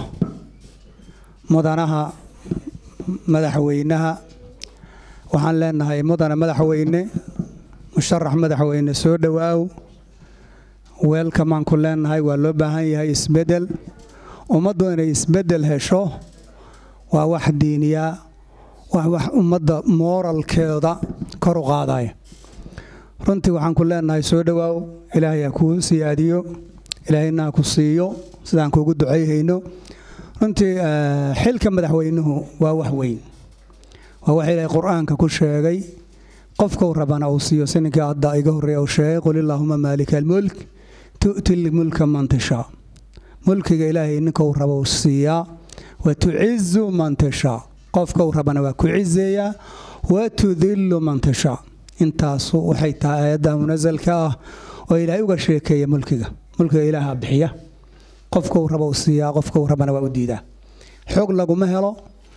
H: mudanaha madaxweynaha waxaan leenahay mudane madaxweyne musharax madaxweyne soo dhowaaw weelkamaan ku leenahay waa loo baahan yahay isbedel ummaddu inay isbedel hesho waa wax diiniya wax wax ummadda mooralkeeda kor u qaadaya runtii waxaan ku leenahay soo dhowaaw ilaahay ha kuu siyaadiyo ilaahayna ha ku siiyo sidaan kuugu ducayhayno runtii xilka madaxweynuhu waa wax weyn waa wax ilaahay qur-aanka ku sheegay qofkuu rabana uu siiyo si ninkii hadda iga horreeya uu sheegay qul illaahuma maalika almulk tu'ti lmulka man tashaa mulkiga ilaahay ninkou raba uu siiyaa wa tucizu man tashaa qofkau rabana waa ku cizeeyaa wa tudillu man tashaa intaasu waxay tahay aayadda munasalka ah oo ilaahay uga sheekeeya mulkiga mulkiga ilaaha bixiya qofkau raba uu siiyaa qofkau rabana waa u diidaa xoog laguma helo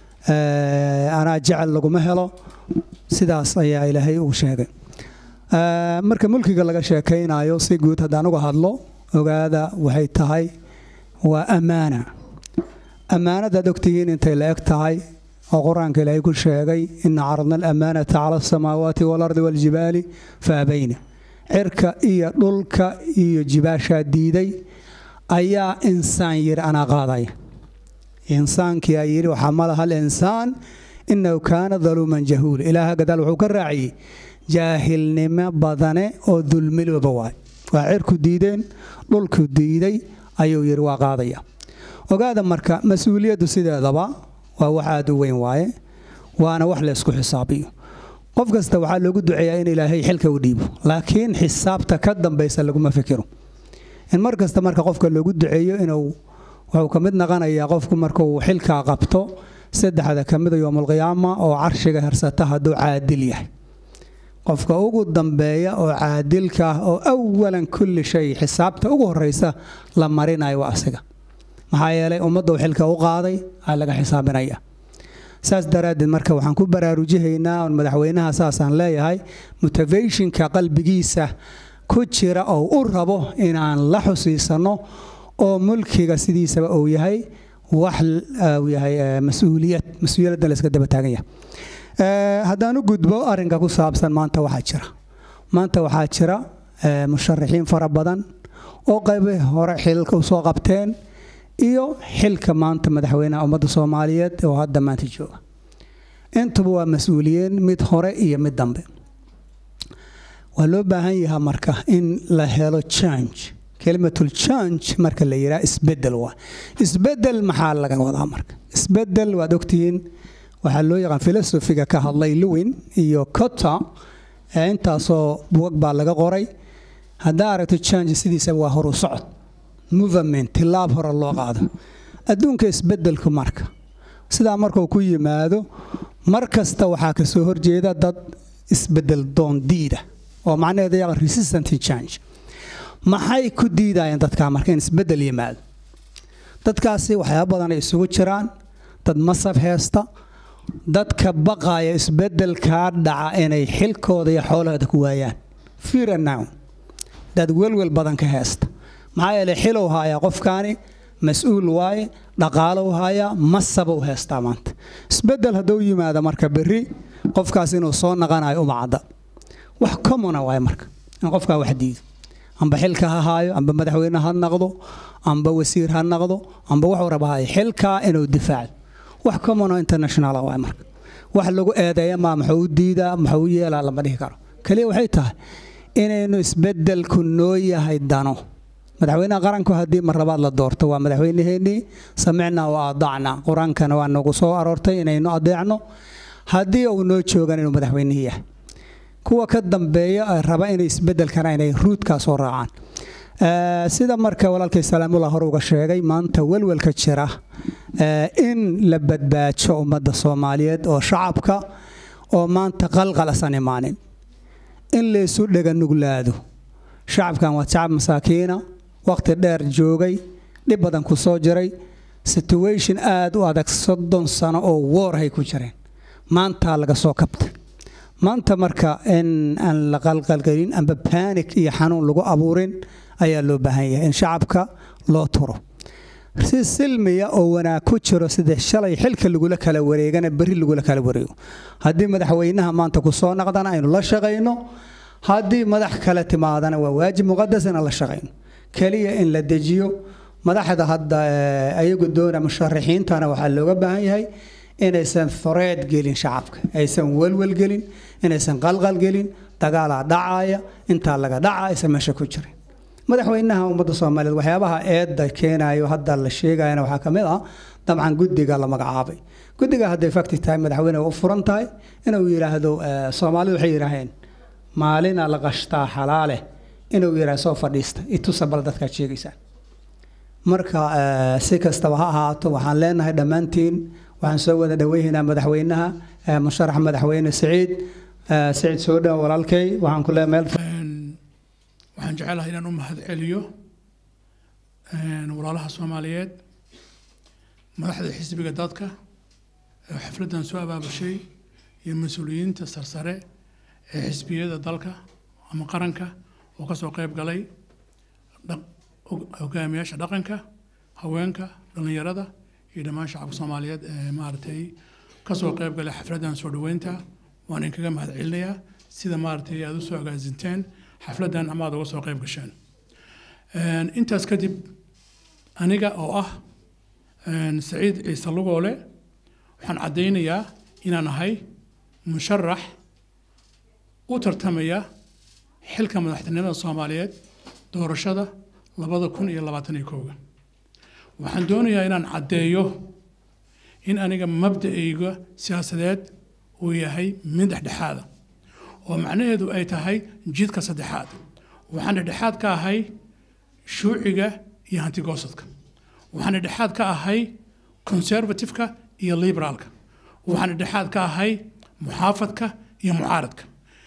H: anaa jecel laguma helo sidaas ayaa ilaahay uu sheegay marka mulkiga laga sheekaynayo si guud haddaan uga hadlo ogaada waxay tahay waa ammaana ammaanadaad ogtihiin intay la eg tahay oo qur-aanka ilaahay ku sheegay ina caradna alamaanata cala asamaawaati waalardi waaljibaali fa abayna cirka iyo dhulka iyo jibaashaa diiday ayaa insaan yidhi anaa qaadaya insaankii aa yidhi waxaa malaha alinsaan inahu kaana daluuman jahuula ilaaha gadaal wuxuu ka raaciyey jaahilnimo badane oo dulmilooba waay waa cirku diideen dhulku diiday ayuu yidhi waa qaadaya ogaada marka mas-uuliyaddu sideedaba waa wax aada u weyn waaye waana wax laysku xisaabiyo qof kasta waxaa loogu duceeyaa in ilaahay xilka u dhiibo laakiin xisaabta ka dambaysa laguma fikiro in mar kasta marka qofka loogu duceeyo inuu wuxuu ka mid naqanayaa qofku markuu xilkaa qabto saddexda ka mida yowmalqiyaama oo carshiga harsata hadduu caadil yahay qofka ugu dambeeya oo caadilka ah oo awalan kulli shay xisaabta ugu horeysa la marinayo waa asiga maxaa yeelay ummaddu xilka u qaaday aa laga xisaabinaya saas daraaddeed marka waxaan ku baraarujihaynaa on madaxweynaha saasaan leeyahay motivationka qalbigiisa ku jira oo u rabo inaan la xusiisanno oo mulkiga sidiisaba uu yahay wax uu yahay mas-uuliyad mas-uuliyaddan la iska daba taagan yahay haddaan u gudbo arrinka ku saabsan maanta waxaa jira maanta waxaa jira musharaxiin fara badan oo qaybi hore xilka u soo qabteen iyo xilka maanta madaxweynaha ummadda soomaaliyeed oo hadda maanta jooga intuba waa mas-uuliyiin mid hore iyo mid dambe waa loo baahan yahaa marka in la helo change kelimatul change marka la yidhaha isbedel waa isbedel maxaa laga wadaa marka isbedel waad ogtihiin waxaa loo yaqaan filosofiga ka hadlay lewin iyo cota intaasoo buwag baa laga qoray haddaa aragto change sidiisaba waa horu socod movement tilaab hore loo qaado adduunka isbedelku marka sidaa markuu ku yimaado mar kasta waxaa ka soo horjeeda dad isbedel doon diida oo macnaheedu yaqa resistant change maxay ku diidayeen dadkaa marka in isbedel yimaado dadkaasi waxyaaba badan ay isugu jiraan dad masab heesta dadka baqaya isbedelkaa dhaca inay xilkooda iyo xoolahooda ku waayaan fear and now dad welwel badan ka heesta maxaa yeelay xilow haayaa qofkaani mas-uul waaye dhaqaalow haayaa masaba u heestaa maanta isbedel hadduu yimaado marka berri qofkaas inuu soo naqanayo uma cadda wax commona waaye marka in qofkaa wax diido amba xilka ha haayo amba madaxweyne ha naqdo amba wasiir ha naqdo amba wuxuu raba haayo xilkaa inuu difaaco wax commono international waaye marka wax lagu eedeeya maa muxuu u diidaa muxuu u yeelaa lama dhihi karo kaliya waxay tahay inaynu isbedelku noo yahay dano madaxweynaha qaranku haddii marlabaad la doorto waa madaxweynaheennii samicnaa wa aadacnaa qur-aankana waa nagu soo aroortay inaynu adeecno haddii uu noo joogan inuu madaxweynihii yahay kuwa ka dambeeya raba inay isbedelkana inay ruudkaa soo raacaan sida marka walaalkay salaamullah hore uga sheegay maanta welwelka jira in la badbaajo ummadda soomaaliyeed oo shacabka oo maanta qalqalasan imaanin in laysu dhega nuglaado shacabkan waa shacab masaakiina waqti dheer joogay dhib badan ku soo jiray situation aada u adag soddon sano oo woorhay ku jireen maantaa laga soo kabtay maanta marka in aan la qalqalgelin amba banik iyo xanuun lagu abuurin ayaa loo baahan yahay in shacabka loo turo si silmiya oo wanaag ku jiro sida shalay xilka lagula kala wareegana berri lagula kala wareego haddii madaxweynaha maanta ku soo naqdana aynu la shaqayno haddii madax kale timaadana waa waajib muqadas inaan la shaqayno keliya in la dejiyo madaxda hadda ayagu doona musharaxiintana waxaa looga baahan yahay inaysan thoreed gelin shacabka aysan welwel gelin inaysan qalqal gelin dagaalaa dhacaaya intaa laga dhaca aysan meesha ku jirin madaxweynaha ummadda soomaaliyeed waxyaabaha eedda keenayo hadda la sheegayana waxaa ka mid ah dabcan guddiga la magacaabay guddiga hadday fakti tahay madaxweyne u furan tahay inuu yidhaahdo soomaalidu waxay yidhaaheen maalina la qashtaa xalaale inuu yidhaahdo soo fadhiista itusa bal dadkaad sheegaysaan marka si kastaba ha ahaato waxaan leenahay dhammaantiin waxaan soo wada dhaweynaynaa madaxweynaha musharax madaxweyne siciid siciid soo dhow walaalkay waxaan ku leeyahay meel
I: waxaan jecelahay inaan u mahad celiyo walaalaha soomaaliyeed madaxda xisbiga dadka ee xafladdan soo abaabushay iyo mas-uuliyiinta sarsare ee xisbiyada dalka ama qaranka oo ka soo qayb galay hogaamiyaasha dhaqanka haweenka dhallinyarada iyo dhammaan shacabka soomaaliyeed ee maaragtay ka soo qayb galay xafladdan soo dhoweynta waan idinkaga mahad celinayaa sida maaragtay aada u soo agaasinteen xafladdan ama aad uga soo qayb gasheen intaas kadib aniga oo ah saciid ciise lugoole waxaan caddaynayaa inaan ahay musharax u tartamaya xilka madaxtinimada soomaaliyeed doorashada labada kun iyo labaatan iyo kowga waxaan doonayaa inaan caddeeyo in aniga mabda'ayga siyaasadeed uu yahay mid dhexdhexaada oo macnaheedu ay tahay jidka saddexaad waxaan dhexdhexaad ka ahay shuuciga iyo hantigoosadka waxaan dhexdhexaad ka ahay conservativeka iyo liberaalka waxaan dhexdhexaad ka ahay muxaafadka iyo mucaaradka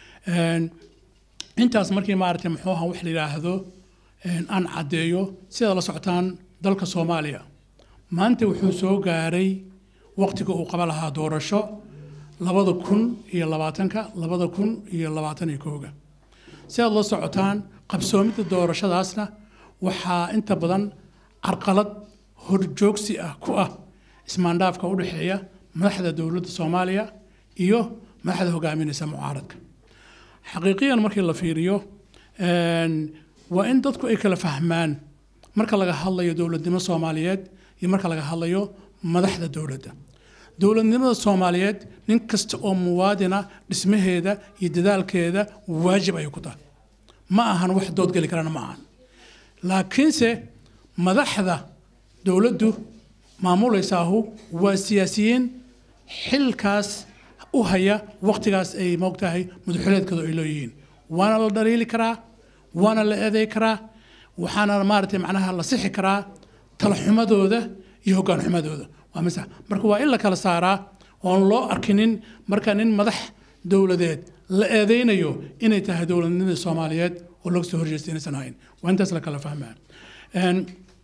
I: intaas markii maaragtay muxuu ahaa wax la yidhaahdo aan caddeeyo sida la socotaan dalka soomaaliya maanta wuxuu soo gaaray waqtiga uu qaba lahaa doorasho labada kun iyo labaatanka labada kun iyo labaatan iyo kooga si aad la socotaan qabsoomidda doorashadaasna waxaa inta badan carqalad horjoogsi ah ku ah ismaandhaafka u dhexeeya madaxda dowladda soomaaliya iyo madaxda hogaaminaysa mucaaradka xaqiiqiyan markii la fiiriyo waa in dadku ay kala fahmaan marka laga hadlayo dowladnimo soomaaliyeed iyo marka laga hadlayo madaxda dowladda dowladnimada soomaaliyeed nin kasta oo muwaadina dhismaheeda iyo dadaalkeeda waajib ayay ku tahay ma ahan wax doodgeli karana ma ahan laakiinse madaxda dowladdu maamulaysaahu waa siyaasiyiin xilkaas u haya waqtigaas ay moogtahay madaxuleedkooda ay leeyihiin waana la dhaliili karaa waana la eeday karaa waxaana maaragtay macnaha la sixi karaa talaxumadooda iyo hoggaan xumadooda waa masax marka waa in la kala saaraa oon loo arkinin marka nin madax dowladeed la eedeynayo inay tahay dowladnimada soomaaliyeed oo laga soo horjeesta inaysan ahayn waa intaas la kala fahmaa Een,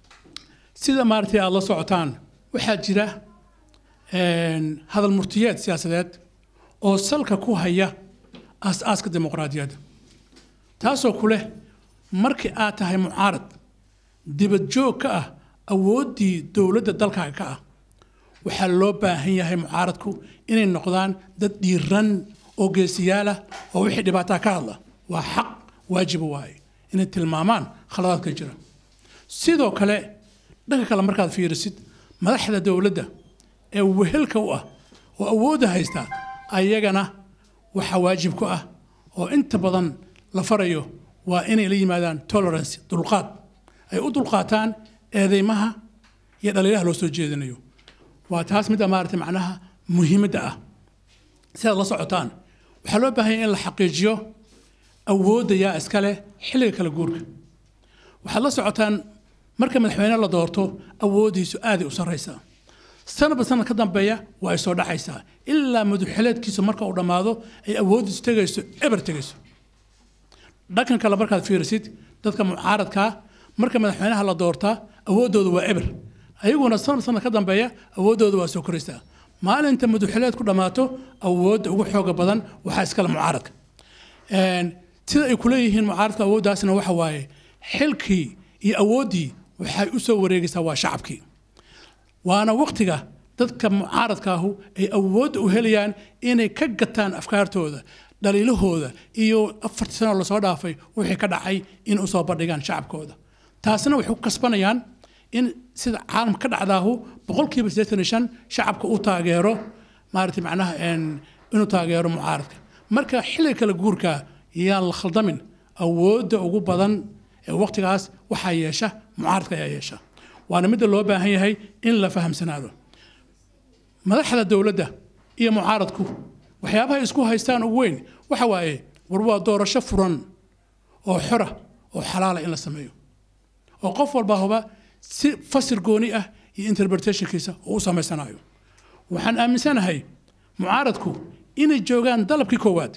I: sida maaragtay aada la socotaan waxaa jira een, hadal murtiyeed siyaasadeed oo salka ku haya aas-aaska dimuqraadiyadda taasoo ku leh markii aad tahay mucaarad dibad joog ka ah awooddii dowladda dalkaaga ka ah waxaa loo baahan yahay mucaaradku inay noqdaan dad dhiiran oo geesiyaal ah oo wixii dhibaataa ka hadla waa xaq waajiba waaye inay tilmaamaan khaladaadka jira sidoo kale dhanka kale markaad fiirisid madaxda dowladda ee wehelka u ah oo awoodda haysta ayagana waxaa waajib ku ah oo inta badan la farayo waa inay la yimaadaan tolerance dulqaad ay u dulqaataan eedeymaha iyo dhaliilaha loo soo jeedinayo waa taas midda maaragtay macnaha muhiimadda ah sidaad la socotaan waxaa loo baahan yahay in la xaqiijiyo awoodda yaa iska leh xilliga kala guurka waxaad la socotaan marka madaxweyne la doorto awooddiisu aaday u sarraysaa sanadba sanad ka dambeeya waa ay soo dhacaysaa ilaa madaxweyneedkiisu marka uu dhammaado ay awooddiisu tegayso eber tegayso dhankan kale markaad fiirisid dadka mucaaradkaa marka madaxweynaha la doortaa awooddooda waa eber ayaguna sanad sanad ka dambeeya awooddooda waa soo koraysaa maalinta madaxweyneed ku dhammaato awoodda ugu xooga badan waxaa iskale mucaaradka Een, sida ay kuleeyihiin mucaaradka awooddaasna waxa waaye xilkii iyo awooddii waxay u soo wareegaysaa waa shacabkii waana waqtiga dadka mucaaradkaahu ay awood u helayaan inay ka gataan afkaartooda dhaliilahooda iyo afartii sano lasoo dhaafay wixii ka dhacay in usoo bandhigaan shacabkooda taasina waxay ku kasbanayaan in sida caalamka ka dhacdaahu boqolkiiba siddeetan iyo shan shacabka u taageero maaragtay macnaha een, inuu taageero mucaaradka marka xilliga kala guurka yaan la khaldamin awoodda ugu badan ee waqtigaas waxaa yeesha mucaaradka ayaa yeesha waana midda loo baahan yahay in la fahamsanaado madaxda dowladda iyo mucaaradku waxyaabaha ay isku haystaan ugu weyn waxa waaye war waa doorasho furan oo xora oo xalaala in la sameeyo oo qof walba huba si fasir gooni ah iyo interpretationkiisa oo u samaysanayo waxaan aaminsanahay mucaaradku inay joogaan dalabkii koowaad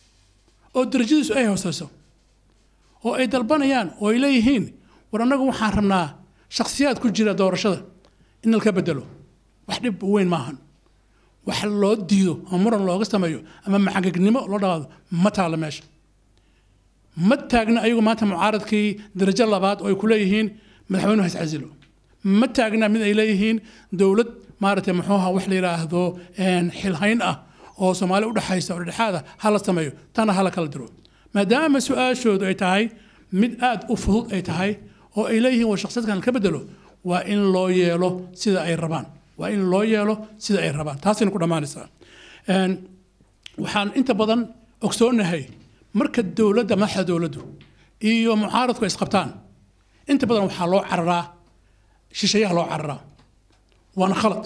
I: oo darajadiisu ay hooseyso oo ay dalbanayaan oo ay leeyihiin war annagu waxaan rabnaa shakhsiyaad ku jira doorashada in laka bedelo wax dhib weyn maahan wax loo diido ama muran looga sameeyo ama macangegnimo loo dhaqaado ma taalla meesha ma taagna ayagu maanta mucaaradkii darajo labaad oo ay ku leeyihiin madaxweynuhu has casilo ma taagna mid ay leeyihiin dowlad maaragtay muxuuha wax la yidhaahdo een, xilhayn ah oo soomaali udhexaysa oo dhexaada hala sameeyo tana hala kala diro maadaama su-aashoodu ay tahay mid aad u fudud ay tahay oo ay leeyihiin war shakhsiyaadkan ka bedelo waa in loo yeelo sida ay rabaan waa in loo yeelo sida ay rabaan taasayna ku dhammaanaysaa Een, waxaan inta badan ogsoonahay marka dowladda madaxda dowladdu iyo mucaaradku ay isqabtaan inta badan waxaa loo cararaa shisheeyaha loo cararaa waana khalad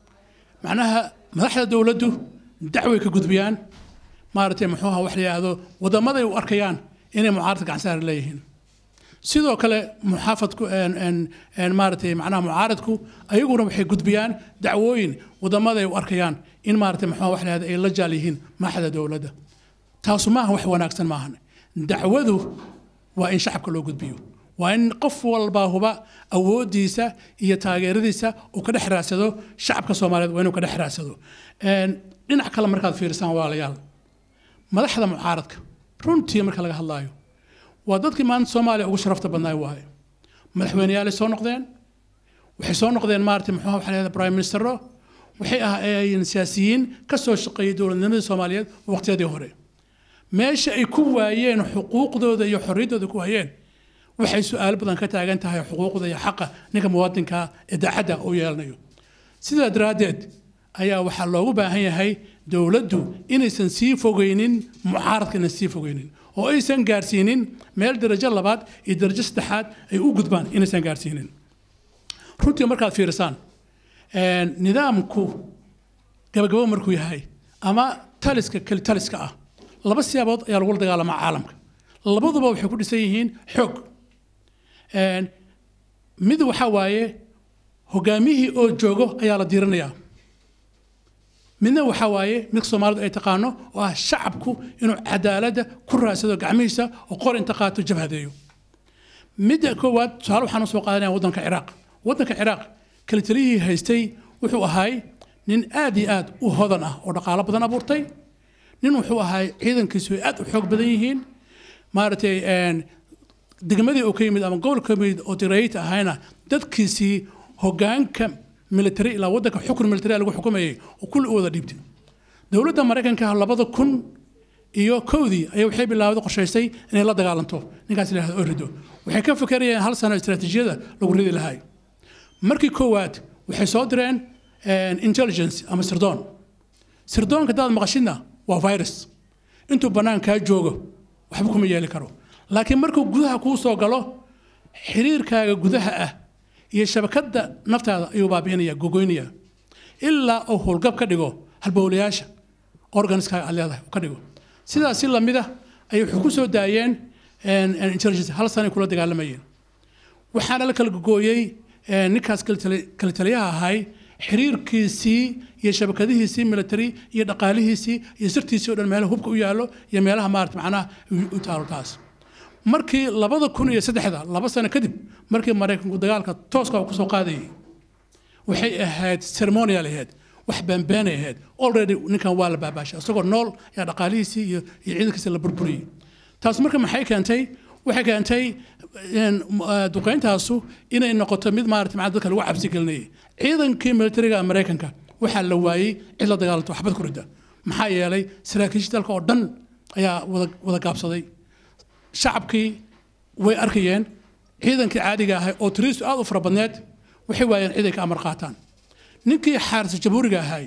I: macnaha madaxda dowladdu dacway ka gudbiyaan maaragtay muxuuha wax la yidhaahdo wadamaday u arkayaan inay mucaaradka gacansaar leeyihiin sidoo kale muxaafadku een- een- een maaragtay macnaha mucaaradku ayaguna waxay gudbiyaan dacwooyin wadamaday u arkayaan in maaragtay muxuuha wax la yidhahdo ay la jaal yihiin madaxda dowladda taasu maaha wax wanaagsan maahan dacwadu waa in shacabka loo gudbiyo waa in qof walba huba awoodiisa iyo taageeradiisa uu ka dhex raadsado shacabka soomaaliyeed waa inuu ka dhex raadsado Een, dhinac kale markaad fiirisaan walaalayaal madaxda mucaaradka runtii marka laga hadlaayo waa dadkii maanta soomaaliya ugu sharafta badnaay waaye madaxweyneyaalay soo noqdeen waxay soo noqdeen maaragtay muxuu waxa la yidhahdaa prime ministero waxay ahaayeen siyaasiyiin ka soo shaqeeyay dowladnimadii soomaaliyeed waqtiyadii hore meesha ay ku waayeen xuquuqdooda iyo xorriyaddooda ku waayeen waxay su-aalo badan ka taagan tahay xuquuqda iyo xaqa ninka muwaadinka ee daacadda uu yeelanayo sidaa daraaddeed ayaa waxaa loogu baahan yahay dowladdu inaysan sii fogeynin mucaaradka inaysan sii fogeynin oo aysan gaarsiinin meel darajo labaad iyo darajo saddexaad ay u gudbaan inaysan gaarsiinin runtii markaad fiirisaan een, nidaamku gabagabo markuu yahay ama taliska keli taliska ah laba siyaabood ayaa lagula dagaalamaa caalamka labaduba waxay ku dhisan yihiin xoog Een, mid waxaa waaye hogaamihii oo joogo ayaa la diirinayaa midna waxaa waaye mid soomaalidu ay taqaano oo ah shacabku inuu cadaaladda ku raadsado gacmihiisa oo qor inta qaato jabhadeeyo midda koowaad tusaale waxaan usoo qaadanaya waddanka ciraaq waddanka ciraaq kalitaliyihii haystay wuxuu ahaay nin aad iyo aad u hodan ah oo dhaqaalo badan abuurtay nin wuxuu ahaay ciidankiisu ay aad u xoog badan yihiin maaragtay degmadii uu ka yimid ama gobolka ka yimid oo tirayta ahayna dadkiisii hogaanka military ilaa waddanka xukun military lagu xukumayay oo kulli u wada dhiibtay dowladda maraykanka labada kun iyo kowdii ayaa waxay bilaawday qorshaysay inay la dagaalanto ninkaas yidhahda oo rido waxay ka fikerayeen hal sano istiraatiijiyada lagu ridi lahay markii koowaad waxay soo direen intelligence ama sirdoon sirdoonka hadaad maqashidna waa virus intuu bannaankaa joogo waxba kuma yeeli karo laakiin markuu gudaha kuu soo galo xiriirkaaga gudaha ah iyo shabakadda naftaada ayuu baabi'inaya gogoynaya ilaa uu howlgab ka dhigo halbowlayaasha organiskaaga aad leedahay ka dhigo sidaas si lamid ah ayay wuxuu ku soo daayeen intelligence hal sanay kula dagaalamayeen waxaana la kala gogooyey ninkaas kala taliyaha ahay xiriirkiisii iyo shabakadihiisii military iyo dhaqaalihiisii iyo sirtiisii o dhan meelaha hubka u yaallo iyo meelaha maarata macnaha u taalo taas markii labada kun iyo saddexda laba sano kadib markii maraykanku dagaalka tooska ku soo qaadayay waxay ahayd ceremonial ahayd wax beenbeenay ahayd already ninkan waa la baabaashay isagoo nool ayaa dhaqaalihiisii iyo iyo ciidankiisa la burburiyey taas marka maxay keentay waxay keentay duqeyntaasu inay noqoto mid maarata macna dadka lagu cabsi gelinayay ciidankii militariga maraykanka waxaa la waayey cid la dagaalanto waxbad ku rida maxaa yeelay saraakiisha dalka oo dhan ayaa wada wada gaabsaday shacabkii way arkayeen ciidankii caadiga ahay oo tiriistu aad u fara badneed waxay waayeen cid ay ka amar qaataan ninkii xaarisa jamhuuriga ahay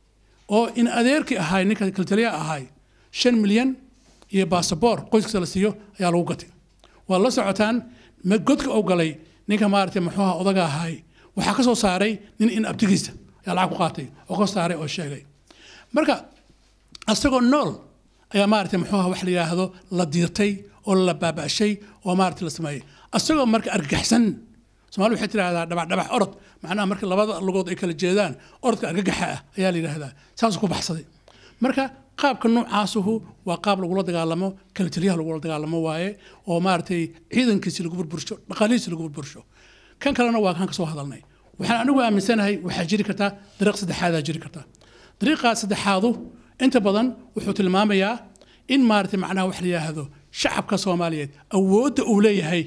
I: oo in adeerkii ahay ninka kaltaliyaha ahay shan milyan iyo baasaboor qoyskiisa la siiyo ayaa lagu gatay waa la socotaan godka oo galay ninka maaragtay muxuuha odaga ahay waxaa ka soo saaray nin in abtigiisa ayaa lacag ku qaatay oo ka saaray oo sheegay marka asagoo nool ayaa maaragtay muxuuha wax la yidhaahdo la diirtay oo la baaba'shay oo maaragtay la sameeyey asagoo marka argagaxsan soomaali waxay tidhahdaa dhabac dhabac orod macnaha marka labada lugood ay kala jeedaan orodka argagaxa ah ayaa la yidhaahdaa saasuu ku baxsaday marka qaabka noocaasuhu waa qaab lagula dagaalamo kala taliyaha lagula dagaalamo waaye oo maaragtay ciidankiisi lagu burbursho dhaqaalihiisi lagu burbursho kan kalena waa kan ka soo hadalnay waxaan anigu aaminsanahay waxaa jiri kartaa dariiq saddexaadaa jiri kartaa dariiqaas saddexaadu inta badan wuxuu tilmaamayaa in maaragtay macnaha wax la yidhaahdo shacabka soomaaliyeed awoodda uu leeyahay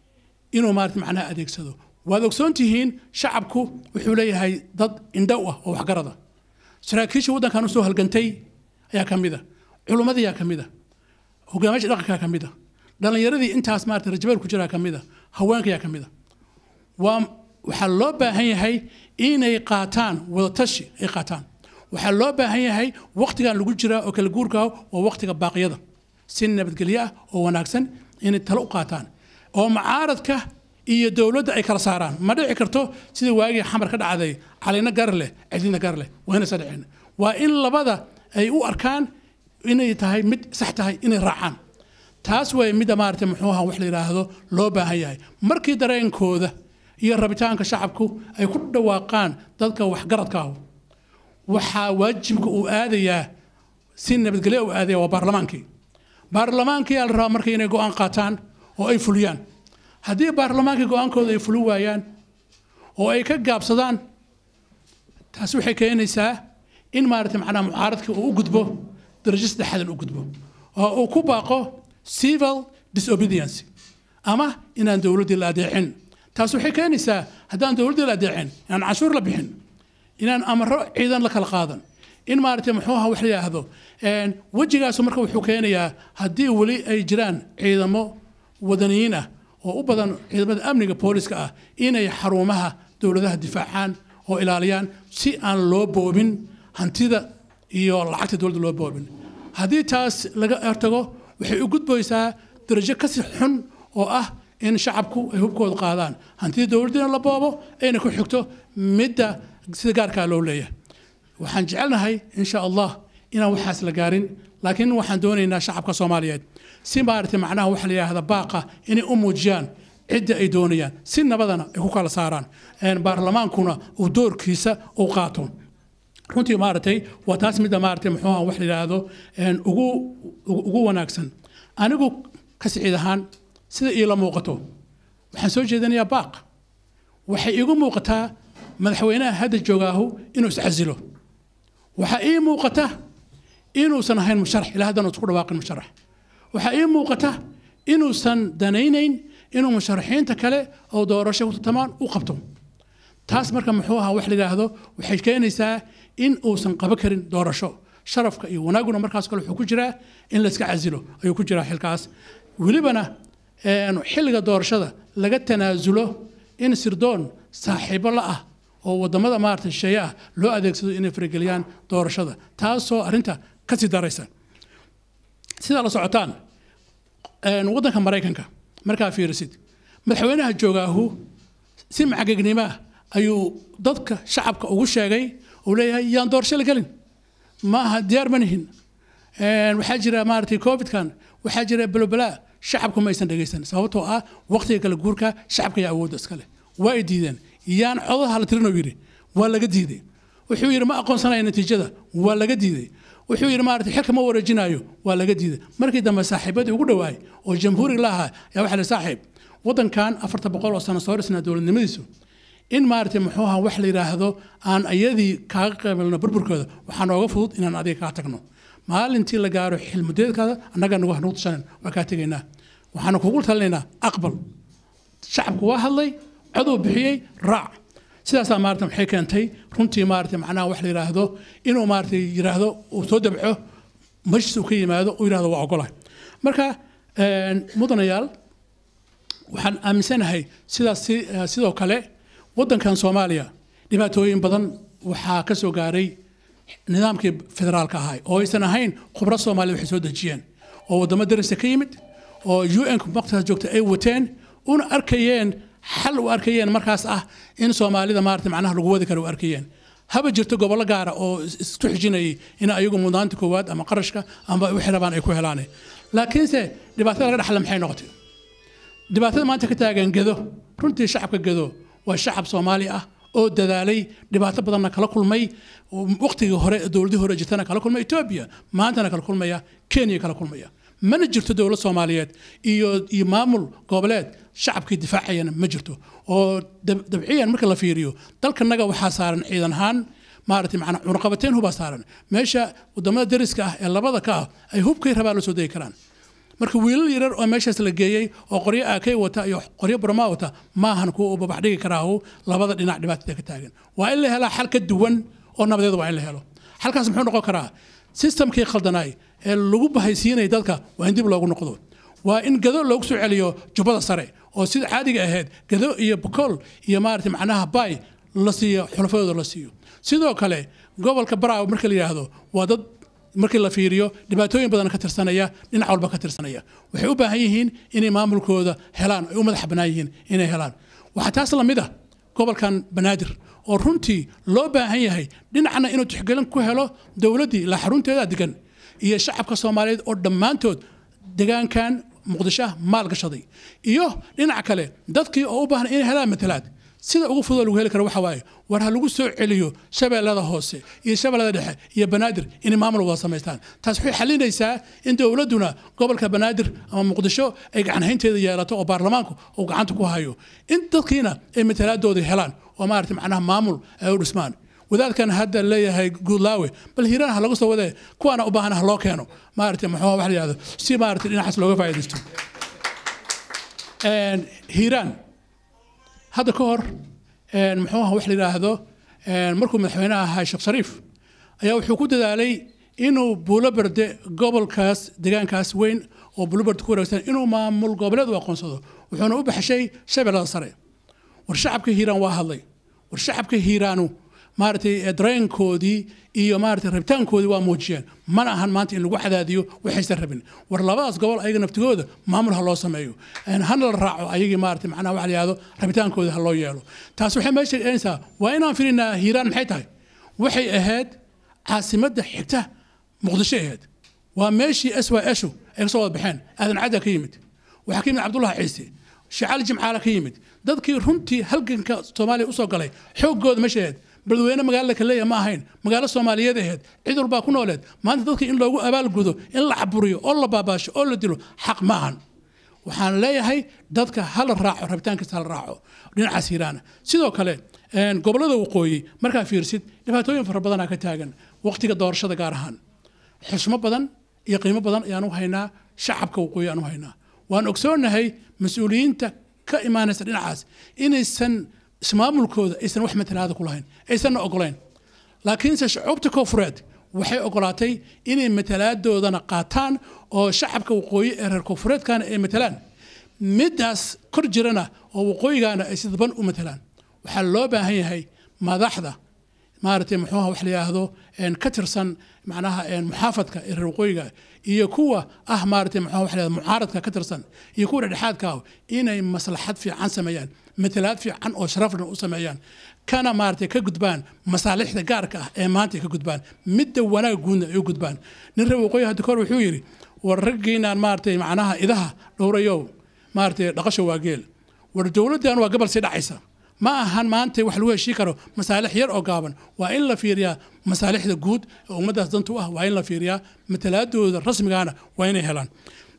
I: inuu maaragtay macnaha adeegsado waad ogsoon tihiin shacabku wuxuu leeyahay dad indhow ah oo waxgarada saraakiisha waddankan usoo halgantay ayaa ka mid a culummadii ayaa ka mid a hogaamiyaasha dhaqankaa ka mid a dhallinyaradii intaas maarata rajabeel ku jiraa ka mid a haweenka ayaa ka mid a waa waxaa loo baahan yahay inay qaataan wadatashi ay qaataan waxaa loo baahan yahay waqtigan lagu jiraa oo kala guurka waa waqtiga baaqyada si nabadgelyo ah oo wanaagsan inay talo u qaataan oo mucaaradka iyo dowladda ay kala saaraan ma dhici karto sida waagii xamar ka dhacday calina gar leh cidina gar leh waa inaysa dhicin waa in labada ay u arkaan inay tahay mid sax tahay inay raacaan taas way midda maaragtay muxuu ahaa wax la yidhaahdo loo baahan yahay markii dareenkooda iyo rabitaanka shacabku ay ku dhawaaqaan dadka waxgaradka ah waxaa waajibka uu aadayaa si nabadgelyo uu aadaya waa baarlamaankii baarlamaankii aa la rabaa marka inay go-aan qaataan oo ay fuliyaan haddii baarlamaankii go-aankooda ay fuli waayaan oo ay ka gaabsadaan taasi waxay keenaysaa in maaragtay macnaha mucaaradkii uu u gudbo darajo saddexaadan u gudbo oo uu ku baaqo civil disobedience ama inaan dowladdii la adeecin taas waxay keenaysaa haddaan dowladdii la adeecin inaan canshuur la bixin inaan amaro ciidan la kala qaadan in maaragtay muxuu ahaa wax la yidhaahdo wejigaasu marka wuxuu keenayaa haddii weli ay jiraan ciidamo wadaniyiin ah oo u badan ciidamada amniga booliska ah inay xarumaha dowladaha difaacaan oo ilaaliyaan si aan loo boobin hantida iyo lacagta dowladda loo boobin haddii taas laga hortago waxay u gudbaysaa darajo kasi xun oo ah in shacabku ay hubkooda qaadaan hantida dowladdiina la boobo ayna ku xigto midda sida gaarkaa loo leeyahay waxaan jecelnahay insha allah inaan waxaas la gaarin laakiin waxaan doonaynaa shacabka soomaaliyeed si maaragtay macnaha waxa la yidhaahda baaqa inay u muujiyaan cidda ay doonayaan si nabadana ay ku kala saaraan baarlamaankuna uu doorkiisa u qaato runtii maaragtay waa taas midda maaragtay muxuu ah wax la yidhaahdo ugu ugu wanaagsan anigu ka siciid ahaan sida iila muuqato waxaan soo jeedinayaa baaq waxay iigu muuqataa madaxweynaha hadda joogaahu inuu iscasilo waxaa ii muuqata inuusan ahayn musharax ilaa haddana isku dhawaaqin musharax waxaa ii muuqata inuusan danaynayn inuu musharaxiinta kale oo doorasho ku tartamaan u qabto taas marka muxuu ahaa wax la yidhaahdo waxay keenaysaa in uusan qaba karin doorasho sharafka iyo wanaaguna markaas kale wuxuu ku jiraa in la iska casilo ayuu ku jiraa xilkaas welibana xilliga doorashada laga tanaasulo in sirdoon saaxiibo la ah oo wadamada maarata shisheeye ah loo adeegsado inay farageliyaan doorashada taasoo arrinta ka sii daraysa sidaa la socotaan waddanka maraykanka markaa fiirisid madaxweynaha joogaahu si macagegnimo ah ayuu dadka shacabka ugu sheegay uu leeyahay yaan doorasho la gelin ma aha diyaar ma nihin waxaa jira maaragtay covidkan waxaa jira balobala shacabku ma aysan dhegaysan sababtoo ah waqtiga kala guurka shacabka ayaa awoodda iska leh waa ay diideen yaan codaha la tirinoo yidhi waa laga diiday wuxuu yidhi ma aqoonsanaya natiijada waa laga diiday wuxuu yidhi maarata xilka ma wareejinayo waa laga diiday markii dambe saaxiibadii ugu dhowaay oo jamhuuriga la ahaa ayaa waxaa la saaxiib waddankan afarta boqol oo sano soo dhisnaa dowladnimadiisu in maaragtay muxuu ahaa wax la yidhaahdo aan ayadii kaaga qeybelno burburkooda waxaa nooga fudud inaan adiga kaa tagno maalintii la gaaro xilmudeedkaada annaga nagu nagu tushanen waa kaa tegaynaa waxaanu kugu talinaynaa aqbal shacabku waa hadlay coduu bixiyey raac sidaasaa maarata maxay keentay runtii maarata macnaha wax la yidhaahdo inuu maarata yidhaahdo uu soo dabco majlis uu ka yimaado uu yidhahdo waa ogolahay marka mudanayaal waxaan aaminsanahay sidaas sidoo kale waddankan soomaaliya dhibaatooyin badan waxaa ka soo gaaray nidaamkii federaalka ahaa oo aysan ahayn khubro soomaaliya waxay soo dejiyeen oo waddamo darisa ka yimid oo un waqtigaas joogta ay wateen una arkayeen xal u arkayeen markaas ah in soomaalida maarata macnaha lagu wadi karo u arkayeen haba jirto gobollo gaara oo isku xijinayay in ayagu mudnaanta koowaad ama qarashka ama wixii rabaan ay ku helaan laakiinse dhibaatada laga dhaxla maxay noqotay dhibaatada maanta ka taagan gedo runtii shacabka gedo waa shacab soomaali ah oo dadaalay dhibaato badanna kala kulmay waqtigii hore dowladii hore jirtana kala kulmay etoobiya maantana kala kulmaya kenya kala kulmaya mana jirto dowlad soomaaliyeed iyo iyo maamul goboleed shacabkii difaacayana ma jirto oo dabciyan marka la fiiriyo dalkanaga waxaa saaran ciidan ahaan maaragtay macnaa cunaqabateyn hubaa saaran meesha wadamada dariska ah ee labada ka ah ay hubkay rabaa la soo degi karaan marka wiilal yarar oo meeshaas la geeyey oo qoryo aakay wata iyo qoryo burmaa wata maahan kuwa u babax dhigi karaahu labada dhinac dhibaatada ka taagan waa in la helaa xal ka duwan oo nabadeed waa in la helo xalkaas muxuu noqon karaa sistamkii khaldanaay ee lagu bahaysiinaya dadka waa in dib loogu noqdo waa in gado loogu soo celiyo jubbada sare oo sida caadiga ahayd gado iyo bokool iyo maarata macnaha bay la siiyo xulafadooda la siiyo sidoo kale gobolka baraaw marka la yidhaahdo waa dad markii la fiiriyo dhibaatooyin badan ka tirsanaya dhinac walba ka tirsanaya waxay u baahan yihiin inay maamulkooda helaan ay u madax bannaan yihiin inay helaan waxaa taas la mid ah gobolkan banaadir oo runtii loo baahan yahay dhinacna inuu tixgelin ku helo dowladdii ilaa xarunteeda degan iyo shacabka soomaaliyeed oo dhammaantood degaankan muqdisho maal gashaday iyo dhinac kale dadkii oo u baahan inay helaan matalaad sida ugu fudud lagu heli karo waxa waaye war ha lagu soo celiyo shabeellada hoose iyo shabeellada dhexe iyo banaadir inay maamul wada samaystaan taas waxay xalinaysaa in dowladduna gobolka banaadir ama muqdisho ay gacanhaynteeda yeelato oo baarlamaanku uu gacanta ku hayo in dadkiina ay matalaadooda helaan oo maarata macnaha maamul ay u dhismaan wadaadkan hadda leeyahay guudlaawe bal hiiraan ha lagu soo wadee kuwaana u baahan ha loo keeno maarata muxuu wax la yidhahdo si maarata dhinacaas looga faa'iidaysto hiiraan hadda ka hor muxuu aha wax la yidhaahdo markuu madaxweynaha ahaa sheekh shariif ayaa wuxuu ku dadaalay inuu buuloberde gobolkaas deegaankaas weyn oo buuloberde ku wareegsan inuu maamul goboleed u aqoonsado wuxuuna u baxshay shabeellada sare war shacabka hiiraan waa hadlay war shacabka hiiraanu maaragtay dareenkoodii iyo maaragtay rabitaankoodii waa muujiyeen mana ahan maanta in lagu cadaadiyo waxaysan rabin war labadaas gobol ayaga naftigooda maamul ha loo sameeyo hana la raaco ayagii maaragtay macnaha waxa la yihahdo rabitaankooda ha loo yeelo taas waxay meesha keenaysaa waa inaan filinaa hiiraan maxay tahay waxay ahayd caasimadda xigta muqdisho ahayd waa meeshii s y shu ay ka soo wada baxeen aadan cadda ka yimid waxaa ka yimid cabdullahi ciise shicaal jimcaala ka yimid dadkii runtii halganka soomaaliya usoo galay xooggooda meesha ahayd beledweyne magaalada kaleeya ma ahayn magaalo soomaaliyeed ahayd cid walbaa ku nooleed maanta dadkii in loogu abaalgudo in la caburiyo oo la baabaasho oo la dilo xaq ma ahan waxaan leeyahay dadka hala raaco rabitaankiisa hala raaco dhinacaas hiiraana sidoo kale gobollada waqooyi markaa fiirsid dhibaatooyin fara badanaa ka taagan waqtiga doorashada gaar ahaan xusmo badan iyo qiimo badan ayaanu haynaa shacabka waqooyi aanu haynaa waan ogsoonahay mas-uuliyiinta ka imaanaysa dhinacaas inaysan ismaamulkooda aysan wax matalaada ku lahayn aysanna ogolayn laakiinse shucuubta koonfureed waxay ogolaatay inay matalaaddoodana qaataan oo shacabka waqooyi ee reer koonfureedkana ay matalaan middaas kor jirana oo waqooyigaana ay si daban u matalaan waxaa loo baahan yahay madaxda maaragtay muxuuha wax la yidhaahdo ka tirsan macnaha muxaafadka ee reer waqooyiga iyo kuwa ah maaragtay muxuuha wax la yidhahdo mucaaradka ka tirsan iyo kuwa dhexdhexaadka ah inay maslaxad fiican sameeyaan matalaad fiican oo sharafna u sameeyaan kana maaragtay ka gudbaan masaalixda gaarka ah ee maanta ay ka gudbaan midda wanaag guudna ay u gudbaan nin reer waqooyi hadda kahor wuxuu yidhi war raggiinaan maaragtay macnaha idaha dhowrayow maaragtay dhaqasho waa geel war dowladdan waa gobol sii dhacaysa ma ahan maanta wax lagu heshii karo masaalix yar oo gaaban waa in la fiiriyaa masaalixda guud ee ummaddaas danta u ah waa in la fiiriyaa matalaadooda rasmigaana waa inay helaan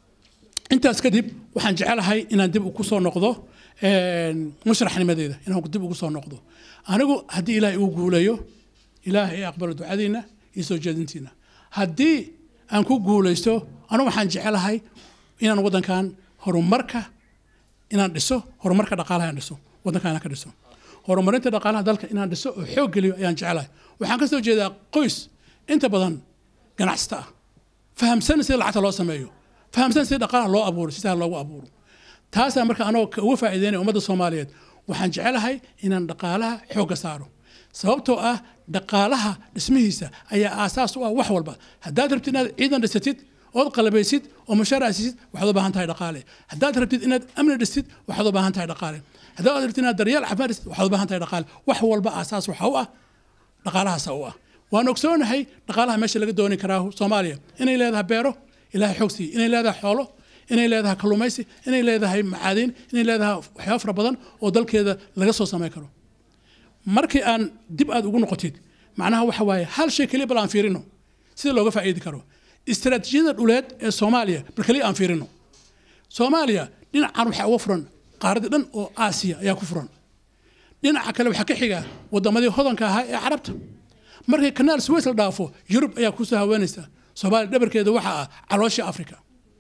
I: intaas kadib waxaan jecelahay inaan dib ku soo noqdo mushraxnimadeeda inaan dib ugu soo noqdo anigu haddii ilaahay uu guuleeyo ilaahay aqbalo ducadiina iyo soo jeedintiina haddii aan ku guulaysto anigu waxaan jecelahay inaan waddankan horumarka inaan dhiso horumarka dhaqaalaha inaan dhiso waddanka inaan ka dhiso horumarinta dhaqaalaha dalka inaan dhiso oo xoog geliyo ayaan jecelahay waxaan ka soo jeedaa qoys inta badan ganacsata ah fahamsan sida lacagta loo sameeyo fahamsan sida dhaqaalaha loo abuuro si sahal loogu abuuro taasaa marka anagoo uga faa'iideynaya ummadda soomaaliyeed waxaan jecelahay inaan dhaqaalaha xoogga saaro sababtoo ah dhaqaalaha dhismihiisa ayaa aasaas u ah wax walba haddaad rabtid inaad ciidan dhisatid ood qalabaysid oo mushaar asiisid waxaad u baahan tahay dhaqaale haddaad rabtid inaad amni dhistid waxaad u baahan tahay dhaqaale haddaad rabtid inaad daryeel caafimaad dhistid waxaad u baahan tahay dhaqaale wax walba aasaas waxa u ah dhaqaalahaasa u ah waan ogsoonahay dhaqaalaha meesha laga dooni karaa soomaaliya inay leedahay beero ilaahay xoog siiye inay leedahay xoolo inay leedahay kalluumaysi inay leedahay macaadiin inay leedahay waxyaabo fara badan oo dalkeeda laga soo samayn karo markii aan dib aad ugu noqotid macnaha waxa waaye hal shay keliya bal aan fiirino sida looga faa'iidi karo istaraatiijiyada dhuleed ee soomaaliya bal keliya aan fiirino soomaaliya dhinacan waxaa uga furan qaaradii dhan oo aasiya ayaa ku furan dhinaca kale waxaa ka xiga waddamadii hodanka ahaa ee carabta markii kanaal suweys la dhaafo yurub ayaa kusoo haweenaysa soomaaliya dhabarkeeda waxaa ah calooshii africa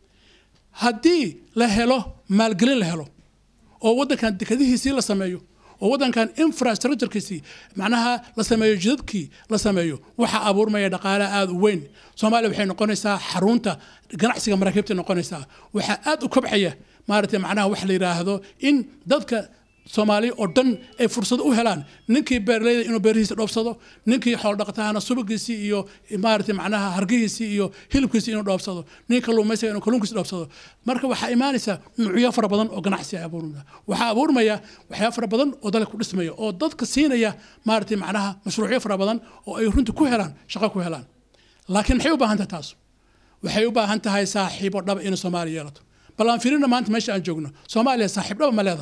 I: haddii la helo maalgelin la helo oo waddankan dekadihiisii la sameeyo oo waddankan infrastructurekiisii macnaha la sameeyo jidadkii la sameeyo waxaa abuurmaya dhaqaalaha aada u weyn soomaaliya waxay noqonaysaa xarunta ganacsiga maraakiibta noqonaysaa waxaa aada u kobcaya maaragtay macnaha waxa la yidhaahdo in dadka soomaaliya oo dhan ay fursad u helaan ninkii beerleyda inuu beerihiisa dhoobsado ninkii xoolodhaqatahana subagiisii iyo maaragtay macnaha hargihiisii iyo hilibkiisii inuu dhoobsado nin kalluumaysiga inuu kalluunkiisa dhoobsado marka waxaa imaanaysa nuucyo fara badan oo ganacsi ay abuurmaya waxaa abuurmaya waxyaaba fara badan oo dalka ku dhismaya oo dadka siinaya maaragtay macnaha mashruucyo fara badan oo ay runtii ku helaan shaqo ku helaan laakiin maxay u baahan tahay taas waxay u baahan tahay saaxiibo dhaba inay soomaaliya yeelato bal aan fiirina maanta meesha aan joogno soomaaliya saaxiib dhaba ma leeda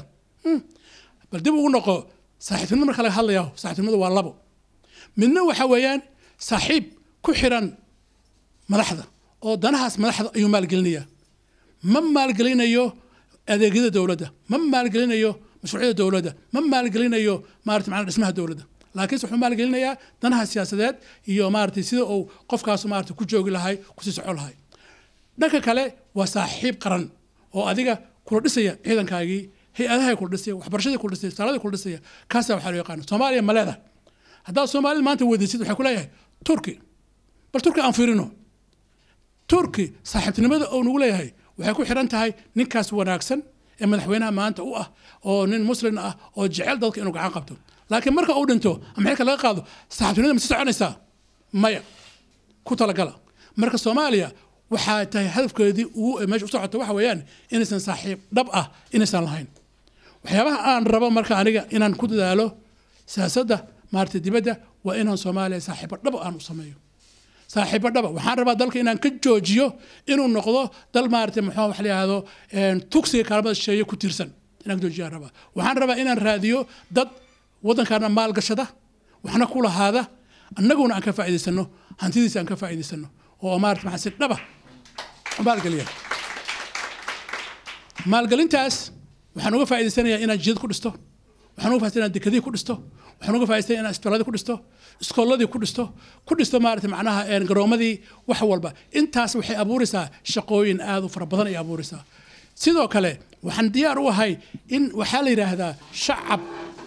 I: bal dib ugu noqo saaxiibtinimada marka laga hadlayaa saaxiibtinimadu waa labo midna waxa weeyaan saaxiib ku xiran madaxda oo danahaas madaxda ayuu maalgelinayaa ma maalgelinayo adeegyada dowladda ma maalgelinayo mashruucyada dowladda ma maalgelinayo maarata macnaa dhismaha dowladda laakiinse wuxuu maalgelinayaa danaha siyaasadeed iyo maaragtay sida uu qofkaas maarata ku joogi lahay kusii soco lahay dhanka kale waa saaxiib qaran oo adiga kula dhisaya ciidankaagii hay-adaha kula dhisaya waxbarashadii kula dhisaya saaladii kula dhisaya kaasaa waxaa loo yaqaana soomaaliya ma leedahay haddaad soomaalida maanta weydiisid waxay ku leeyahay turki bal turki aan fiirino turki saaxiibtinimada uu nagu leeyahay waxay ku xiran tahay ninkaas wanaagsan ee madaxweynaha maanta u ah oo nin muslin ah oo jecel dadka inuu gacan qabto laakiin marka uu dhinto ama xilka laga qaado saaxiibtinimada ma sii soconaysaa maya ku talagala marka soomaaliya waxaa tahay hadafkeedii ugu meesha u socota waxa weeyaan inaysan saaxiib dhab ah inaysan lahayn waxyaabaha aan rabo marka aniga inaan ku dadaalo siyaasadda maaragtay dibadda waa inaan soomaaliya saaxiibo dhaba aan u sameeyo saaxiibo dhaba waxaan rabaa dalka inaan ka joojiyo inuu noqdo dal maaragtay muxuu wax la yidhaahdo tugsiga kaalmada shisheeye ku tiirsan inaan joojiyaan rabaa waxaan rabaa inaan raadiyo dad waddankaana maalgashada waxna ku lahaada annaguna aan ka faa'iidaysano hantidiisa aan ka faa'iidaysano oo maarata maxaa si dhaba u maalgeliya maalgelintaas waxaan uga faa'iidaysanayaa inaan jidad ku dhisto waxaan uga faa'iidaysanaya dekadihii ku dhisto waxaan uga faa'iidaysanaya inaan isbitaaladii ku dhisto iskooladii ku dhisto ku dhisto maarata macnaha een, garoomadii wax walba intaas waxay abuuraysaa shaqooyin aad u fara badan ay abuuraysaa sidoo kale waxaan diyaar u ahay in waxaa la yidhaahdaa shacab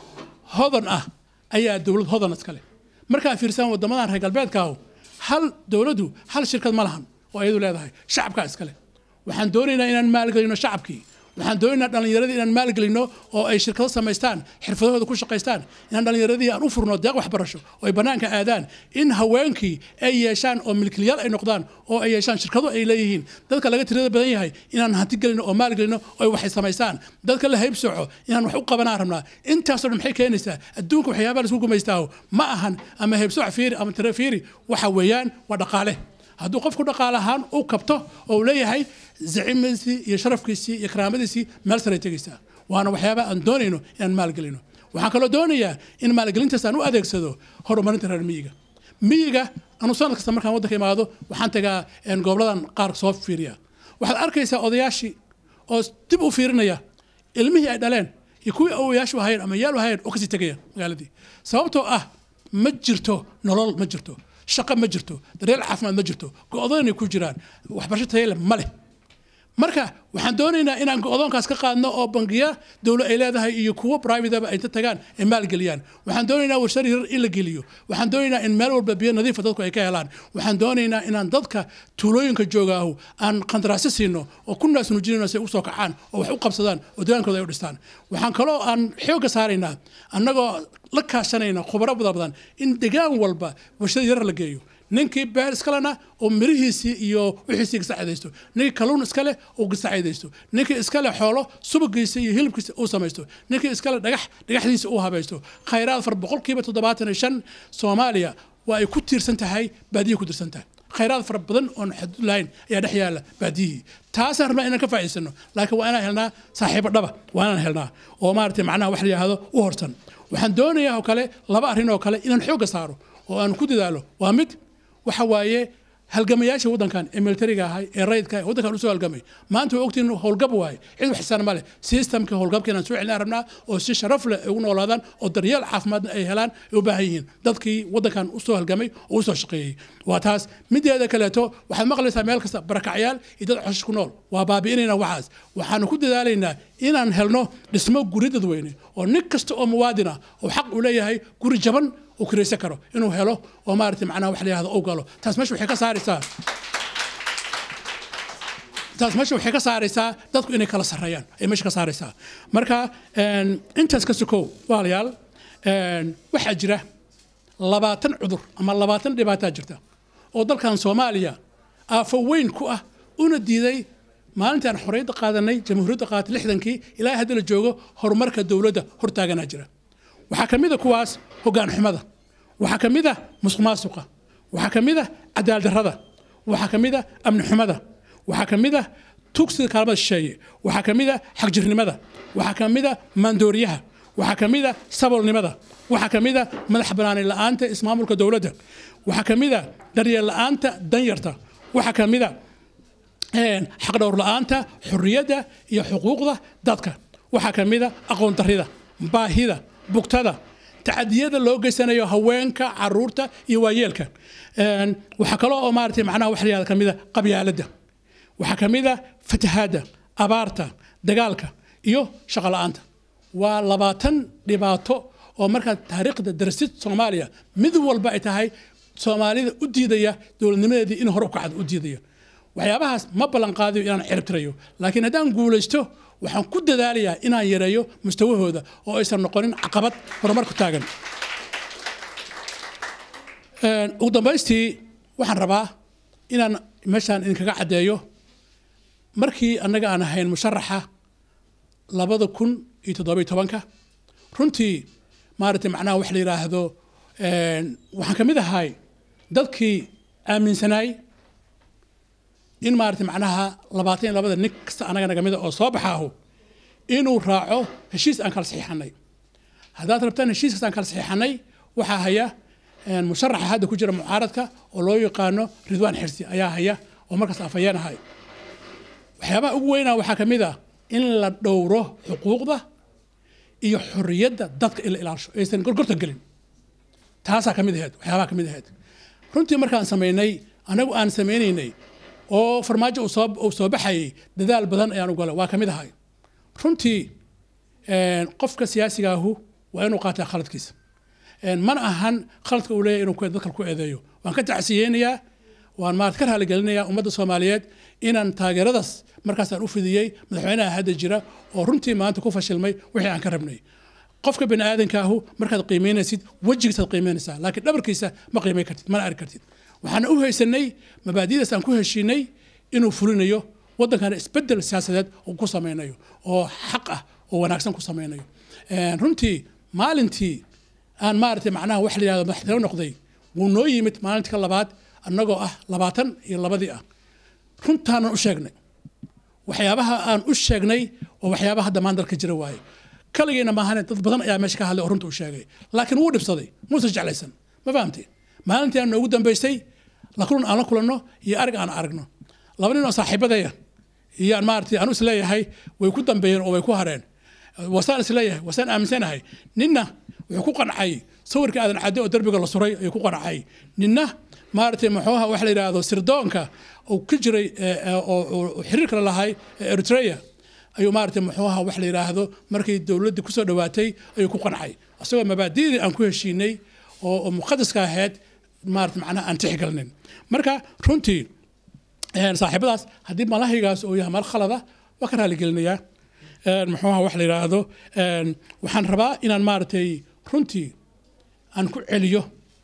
I: hodan ah ayaa dowlad hodan iskale markaan fiirsan wadamadan reer galbeedkaahu hal dowladdu hal shirkad ma lahan oo iyadu leedahay shacabkaa iskale waxaan doonaynaa inaan maalgelino shacabkii waxaan doonaynaa dhallinyaradii inaan maalgelino oo ay shirkado samaystaan xirfadahooda ku shaqaystaan inaan dhallinyaradii aan u furno deeq waxbarasho oo ay bannaanka aadaan in haweenkii ay yeeshaan oo milkiilayaal ay noqdaan oo ay yeeshaan shirkado ay leeyihiin dadka laga tirada badan yahay inaan hanti gelino oo maalgelino oo ay waxay samaystaan dadka la haybsoco inaan wax u qabanaan rabnaa intaasoo dhan maxay keenaysaa adduunka waxyaabaha laisku gumaystaaho ma ahan ama haybsoc fiiri ama tire fiiri waxa weeyaan waa dhaqaale hadduu qofku dhaqaale ahaan u kabto oo uu leeyahay zacimiisii iyo sharafkiisii iyo karaamadiisii meel saray tegaysaa waana waxyaaba aan doonayno inaan maalgelino waxaan kaloo doonayaa in maalgelintaas aan u adeegsado horumarinta reer miyiga miyiga anu sanad kasta markaan waddanka imaado waxaan tagaa een, goboladan qaar soo fiiriya waxaad arkaysaa odayaashii oo dib u fiirinaya ilmihii ay dhaleen iyo kuwii awoyaashu ahayn ama yaal ahayn oo kasii tegaya magaaladii sababtoo ah ma jirto nolol ma jirto shaqo ma jirto daryeel caafimaad ma jirto go-doonay ku jiraan waxbarasho tayale ma leh marka waxaan doonaynaa inaan go-doonkaas ka qaadno oo bangiya dowlo ay leedahay iyo kuwo privateba ay inta tagaan ay maalgeliyaan waxaan doonaynaa warshad yar in la geliyo waxaan doonaynaa in meel walba biyo nadiifa dadku ay ka helaan waxaan doonaynaa inaan dadka tuulooyinka joogaahu aan qandaraasyo siino oo ku naas nuujinayno si ay usoo kacaan oo wax u qabsadaan oo degaankooda ay u dhistaan waxaan kaloo aan xoogga saaraynaa annagoo la kaashanayna khubaro badan badan in degaan walba warshad yar la geeyo ninkii beer iskalena oo mirihiisii iyo wixiisii gasacidaysto ninkii kalluun iskale uu gasacidaysto ninkii iskale xoolo subagiisa iyo hilibkiisa uu samaysto ninkii iskale dhagax dhagaxdiisa uu habaysto khayraad far boqolkiiba toddobaatan iyo shan soomaaliya waa ay ku tiirsan tahay baadiyay ku tiirsan tahay khayraad fara badan oon xadud lahayn ayaa dhex yaala baadiyihii taasaan rabnaa inaan ka faa'iidsano laakiin waa inaan helnaa saaxiibo dhaba waa inaan helnaa oo maaragtay macnaha wax la yidhaahdo u horsan waxaan doonayaa oo kale laba arrin oo kale inaan xoogga saaro oo aan ku dadaalo waa mid waxa waaye halgamayaasha waddankan ee militariga ahay ee rayidka ah ee waddankan usoo halgamay maanta waa ogtiin howlgab waaye cid wax xisaan ma leh systemka howlgabka inaan soo celinaan rabnaa oo si sharaf leh ay ugu noolaadaan oo daryeel caafimaadna ay helaan ay u baahan yihiin dadkii waddankan usoo halgamay oo usoo shaqeeyey waa taas mideeda kaleeto waxaad maqlaysaa meel kasta barakacyaal iyo dad coshish ku nool waa baabi'inaynaa waxaas waxaanu ku dadaalaynaa inaan helno dhismo guri dadweyne oo nin kasta oo muwaadin ah oo xaq u leeyahay guri jaban uu kiraysan karo inuu helo oo maaragtay macnaha wax la yihahdo uu galo taas meesha waxay ka saaraysaa taas meesha waxay ka saaraysaa dadku inay kala sarreeyaan ay meesha ka saaraysaa marka een, intaas ka sokow walaalayaal een, waxaa jira labaatan cudur ama labaatan dhibaataa jirta oo dalkan soomaaliya aafo weyn ku ah una diiday maalintaan xorriyadda qaadanay jamhuuriyadda qaadatay lixdankii ilaa hadda la joogo horumarka dowladda hortaaganaa jira waxaa ka mid a kuwaas hoggaan xumada waxaa ka mid a musuq maasuqa waxaa ka mid a cadaalad darrada waxaa ka mid a amni xumada waxaa ka mid a tugsiga kaalmada shisheeye waxaa ka mid a xagjirnimada waxaa ka mid a maandooriyaha waxaa ka mid a sabolnimada waxaa ka mid a madax banaani la'aanta ismaamulka dowladda waxaa ka mid a daryeel la'aanta danyarta waxaa ka mid a een, xaqdhowr la'aanta xurriyadda iyo xuquuqda dadka waxaa ka mid a aqoon darrida baahida bugtada tacadiyada loo geysanayo haweenka caruurta iyo waayeelka Een, waxaa kaloo oo maaragtay macnaha wax la yihahdo ka mid a qabyaaladda waxaa ka mid a fatahaadda abaarta dagaalka iyo shaqo la'aanta waa labaatan dhibaato oo markaa taariikhda darasid soomaaliya mid walba ay tahay soomaalida u diidaya dowladnimadeedii in hore u kacdo u diidaya waxyaabahaas ma ballan qaadayo inaan ciribtirayo laakiin haddaan guulaysto waxaan ku dadaalayaa inaan yareeyo mustawahooda oo aysan noqonin caqabad horumar ku taagan Een, ugu dambaystii waxaan rabaa inaan meeshaan idinkaga caddeeyo markii annaga aan ahayn musharaxa labada kun iyo toddoba iyo tobanka runtii maaragtay macnaha wax la yidhaahdo een, waxaan ka mid ahay dadkii aaminsanaay in maaragtay macnaha labaatan iyo labada nin kasta annaga naga mida oo soo baxaahu inuu raaco heshiis aan kala saxiixanay haddaad rabtaan heshiiskaas aan kala saxiixanay waxaa haya een, musharaxa hadda ku jira mucaaradka oo loo yaqaano ridwaan xirsi ayaa haya oo markaas afhayeenahay waxyaabaha ugu weynaa waxaa ka mid ah in la dhowro xuquuqda iyo xorriyadda dadka in la ilaasho aysan gorgorta gelin taasaa ka mid ahayd waxyaabaha ka mid ahayd runtii markaan samaynay anagu aan samaynaynay oo farmaajo uu soo uu soo baxayay dadaal badan ayaan u galay waa ka mid ahay runtii een, qofka siyaasiga ahu waa inuu qaataa khaladkiisa een, mana ahan khaladka uu leeyahay inuu ku- dadka ku eedeeyo waan ka tacsiyeynayaa waan maarad ka raaligelinayaa ummadda soomaaliyeed inaan taageeradaas markaasaan u fidiyey madaxweynaha hadda jira oo runtii maanta ku fashilmay wixii aan ka rabnay qofka bini aadanka ahu markaad qiimeynaysid wejigiisaad qiimeynaysaa laakiin dhabarkiisa ma qiimeyn kartid mana arki kartid waxaan u haysanay mabaadidaas aan ku heshiinay inuu fulinayo waddankana isbedel siyaasadeed uu ku sameynayo oo xaq ah oo wanaagsan ku sameynayo Een, runtii maalintii aan maaragtay macnaha wax la yidhahdo madaxtiro noqday wuu noo yimid maalintii ka labaad annagoo ah labaatan iyo labadii ah runtaanan u sheegnay waxyaabaha aan u sheegnay waa waxyaabaha hadda maan dalka jira waaye kaligiina maahane dad badan ayaa meesha ka hadlay oo runta u sheegay laakiin wuu dhibsaday muusan jeclaysan ma fahamtay maalintii aan noogu dambaysay la kulan aan la kulanno iyo arag aan aragno laba nin oo saaxiibadaya iyo aan maaragtay aan is leeyahay way ku dambeeyeen oo way ku hareen wasaan is leeyahay wasaan aaminsanahay ninna wuxuu ku qancay sawirka aadan cadde oo derbiga la suray ayuu ku qancay ninna maaragtay muxuuha waxa la yidhaahdo sirdoonka uu ka jiray ee, ee, oo oo xiriirka la lahay ee eritrea ayuu maaragtay muxuuha wax la yidhaahdo markii dowladdii kusoo dhowaatay ayuu ku qancay isagoo mabaadi'dii aan ku heshiinay oo oo muqadaska ahayd maaragtay macnaha aan tixgelinin marka runtii een, saaxiibadaas haddii malahigaas uu yahay mal khalada waa ka raaligelinayaa een, muxuuha wax la yidhaahdo een, waxaan rabaa inaan maaragtay runtii aan ku celiyo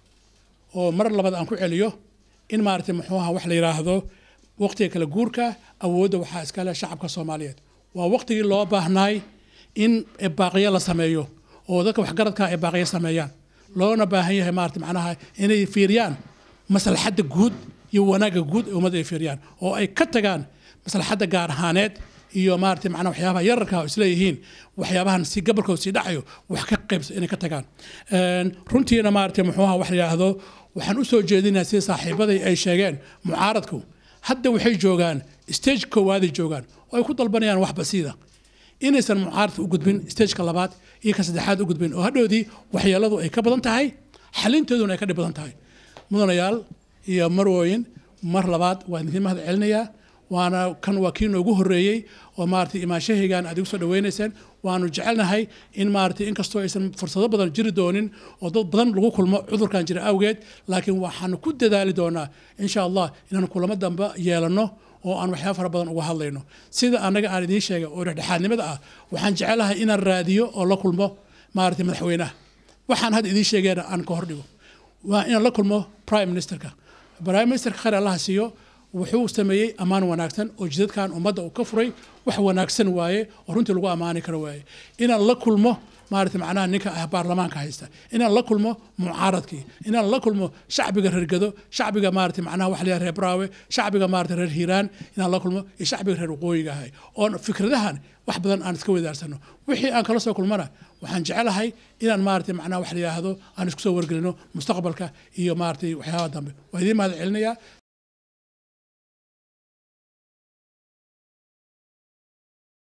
I: oo mar labaad aan ku celiyo in maaragtay muxuuha wax la yidhaahdo waqtiga kala guurka awoodda waxaa iska leh shacabka soomaaliyeed waa waqtigii loo baahnaay in baaqiyo la sameeyo oo dadka waxgaradka ay baaqiyo sameeyaan loona baahan yahay maaragtay macnaha inay fiiriyaan maslaxadda guud iyo wanaagga guud ee ummadda ay fiiriyaan oo ay ka tagaan maslaxadda gaar ahaaneed iyo maaragtay macnaha waxyaabaha yararka oo isleeyihiin waxyaabahan si gabalkooda sii dhacayo wax ka qaybsa inay ka tagaan Een, runtiina maaragtay muxuuha wax la yidhaahdo waxaan u soo jeedinayaa sida saaxiibaday ay sheegeen mucaaradku hadda waxay joogaan stage koowaaday joogaan oo ay ku dalbanayaan wax basiida inaysan mucaaradka u gudbin stageka labaad iyo ka saddexaad u gudbin oo hadhoodii waxyeeladu ay ka badan tahay xalintooduna ay ka dhib badan tahay mudanayaal iyo marwooyin mar labaad waan idin mahad celinayaa waana kan waa kii noogu horreeyey oo maaragtay imaanshahaygan aad igu soo dhaweynaysaan waanu jecelnahay in maaragtay inkastoo aysan fursado badan jiri doonin oo dad badan lagu kulmo cudurkan jira awgeed laakiin waxaanu ku dadaali doonaa insha allah inaanu kulamo dambe yeelanno oo aan waxyaaba fara badan uga hadlayno sida annaga aan idiin sheegay oo dhexdhexaadnimada ah waxaan jecelahay inaan raadiyo oo la kulmo maaragtay madaxweynaha waxaan hadda idiin sheegayna aan ka hordhigo waa inaan la kulmo prime ministerka prime ministerka khayr allaha siiyo wuxuu sameeyey ammaan wanaagsan oo jidadkan ummadda uu ka furay wax wanaagsan waaye oo runtii lagu ammaani karo waaye inaan la kulmo maaragtay macnaha ninka ah baarlamaanka haysta inaan la kulmo mucaaradkii inaan la kulmo shacbiga reer gado shacbiga maaragtay macnaha wax la reer braawe shacbiga maaragtay reer hiiraan inaan la kulmo iyo shacbiga reer waqooyiga ahay oon fikradahan wax badan aan iska wadaarsano wixii aan kala soo kulmana waxaan jecelahay inaan maaragtay macnaha wax la yidhaahdo aan isku soo wargelino mustaqbalka iyo maaragtay waxyaabaha dambe waa idiin mahad celinayaa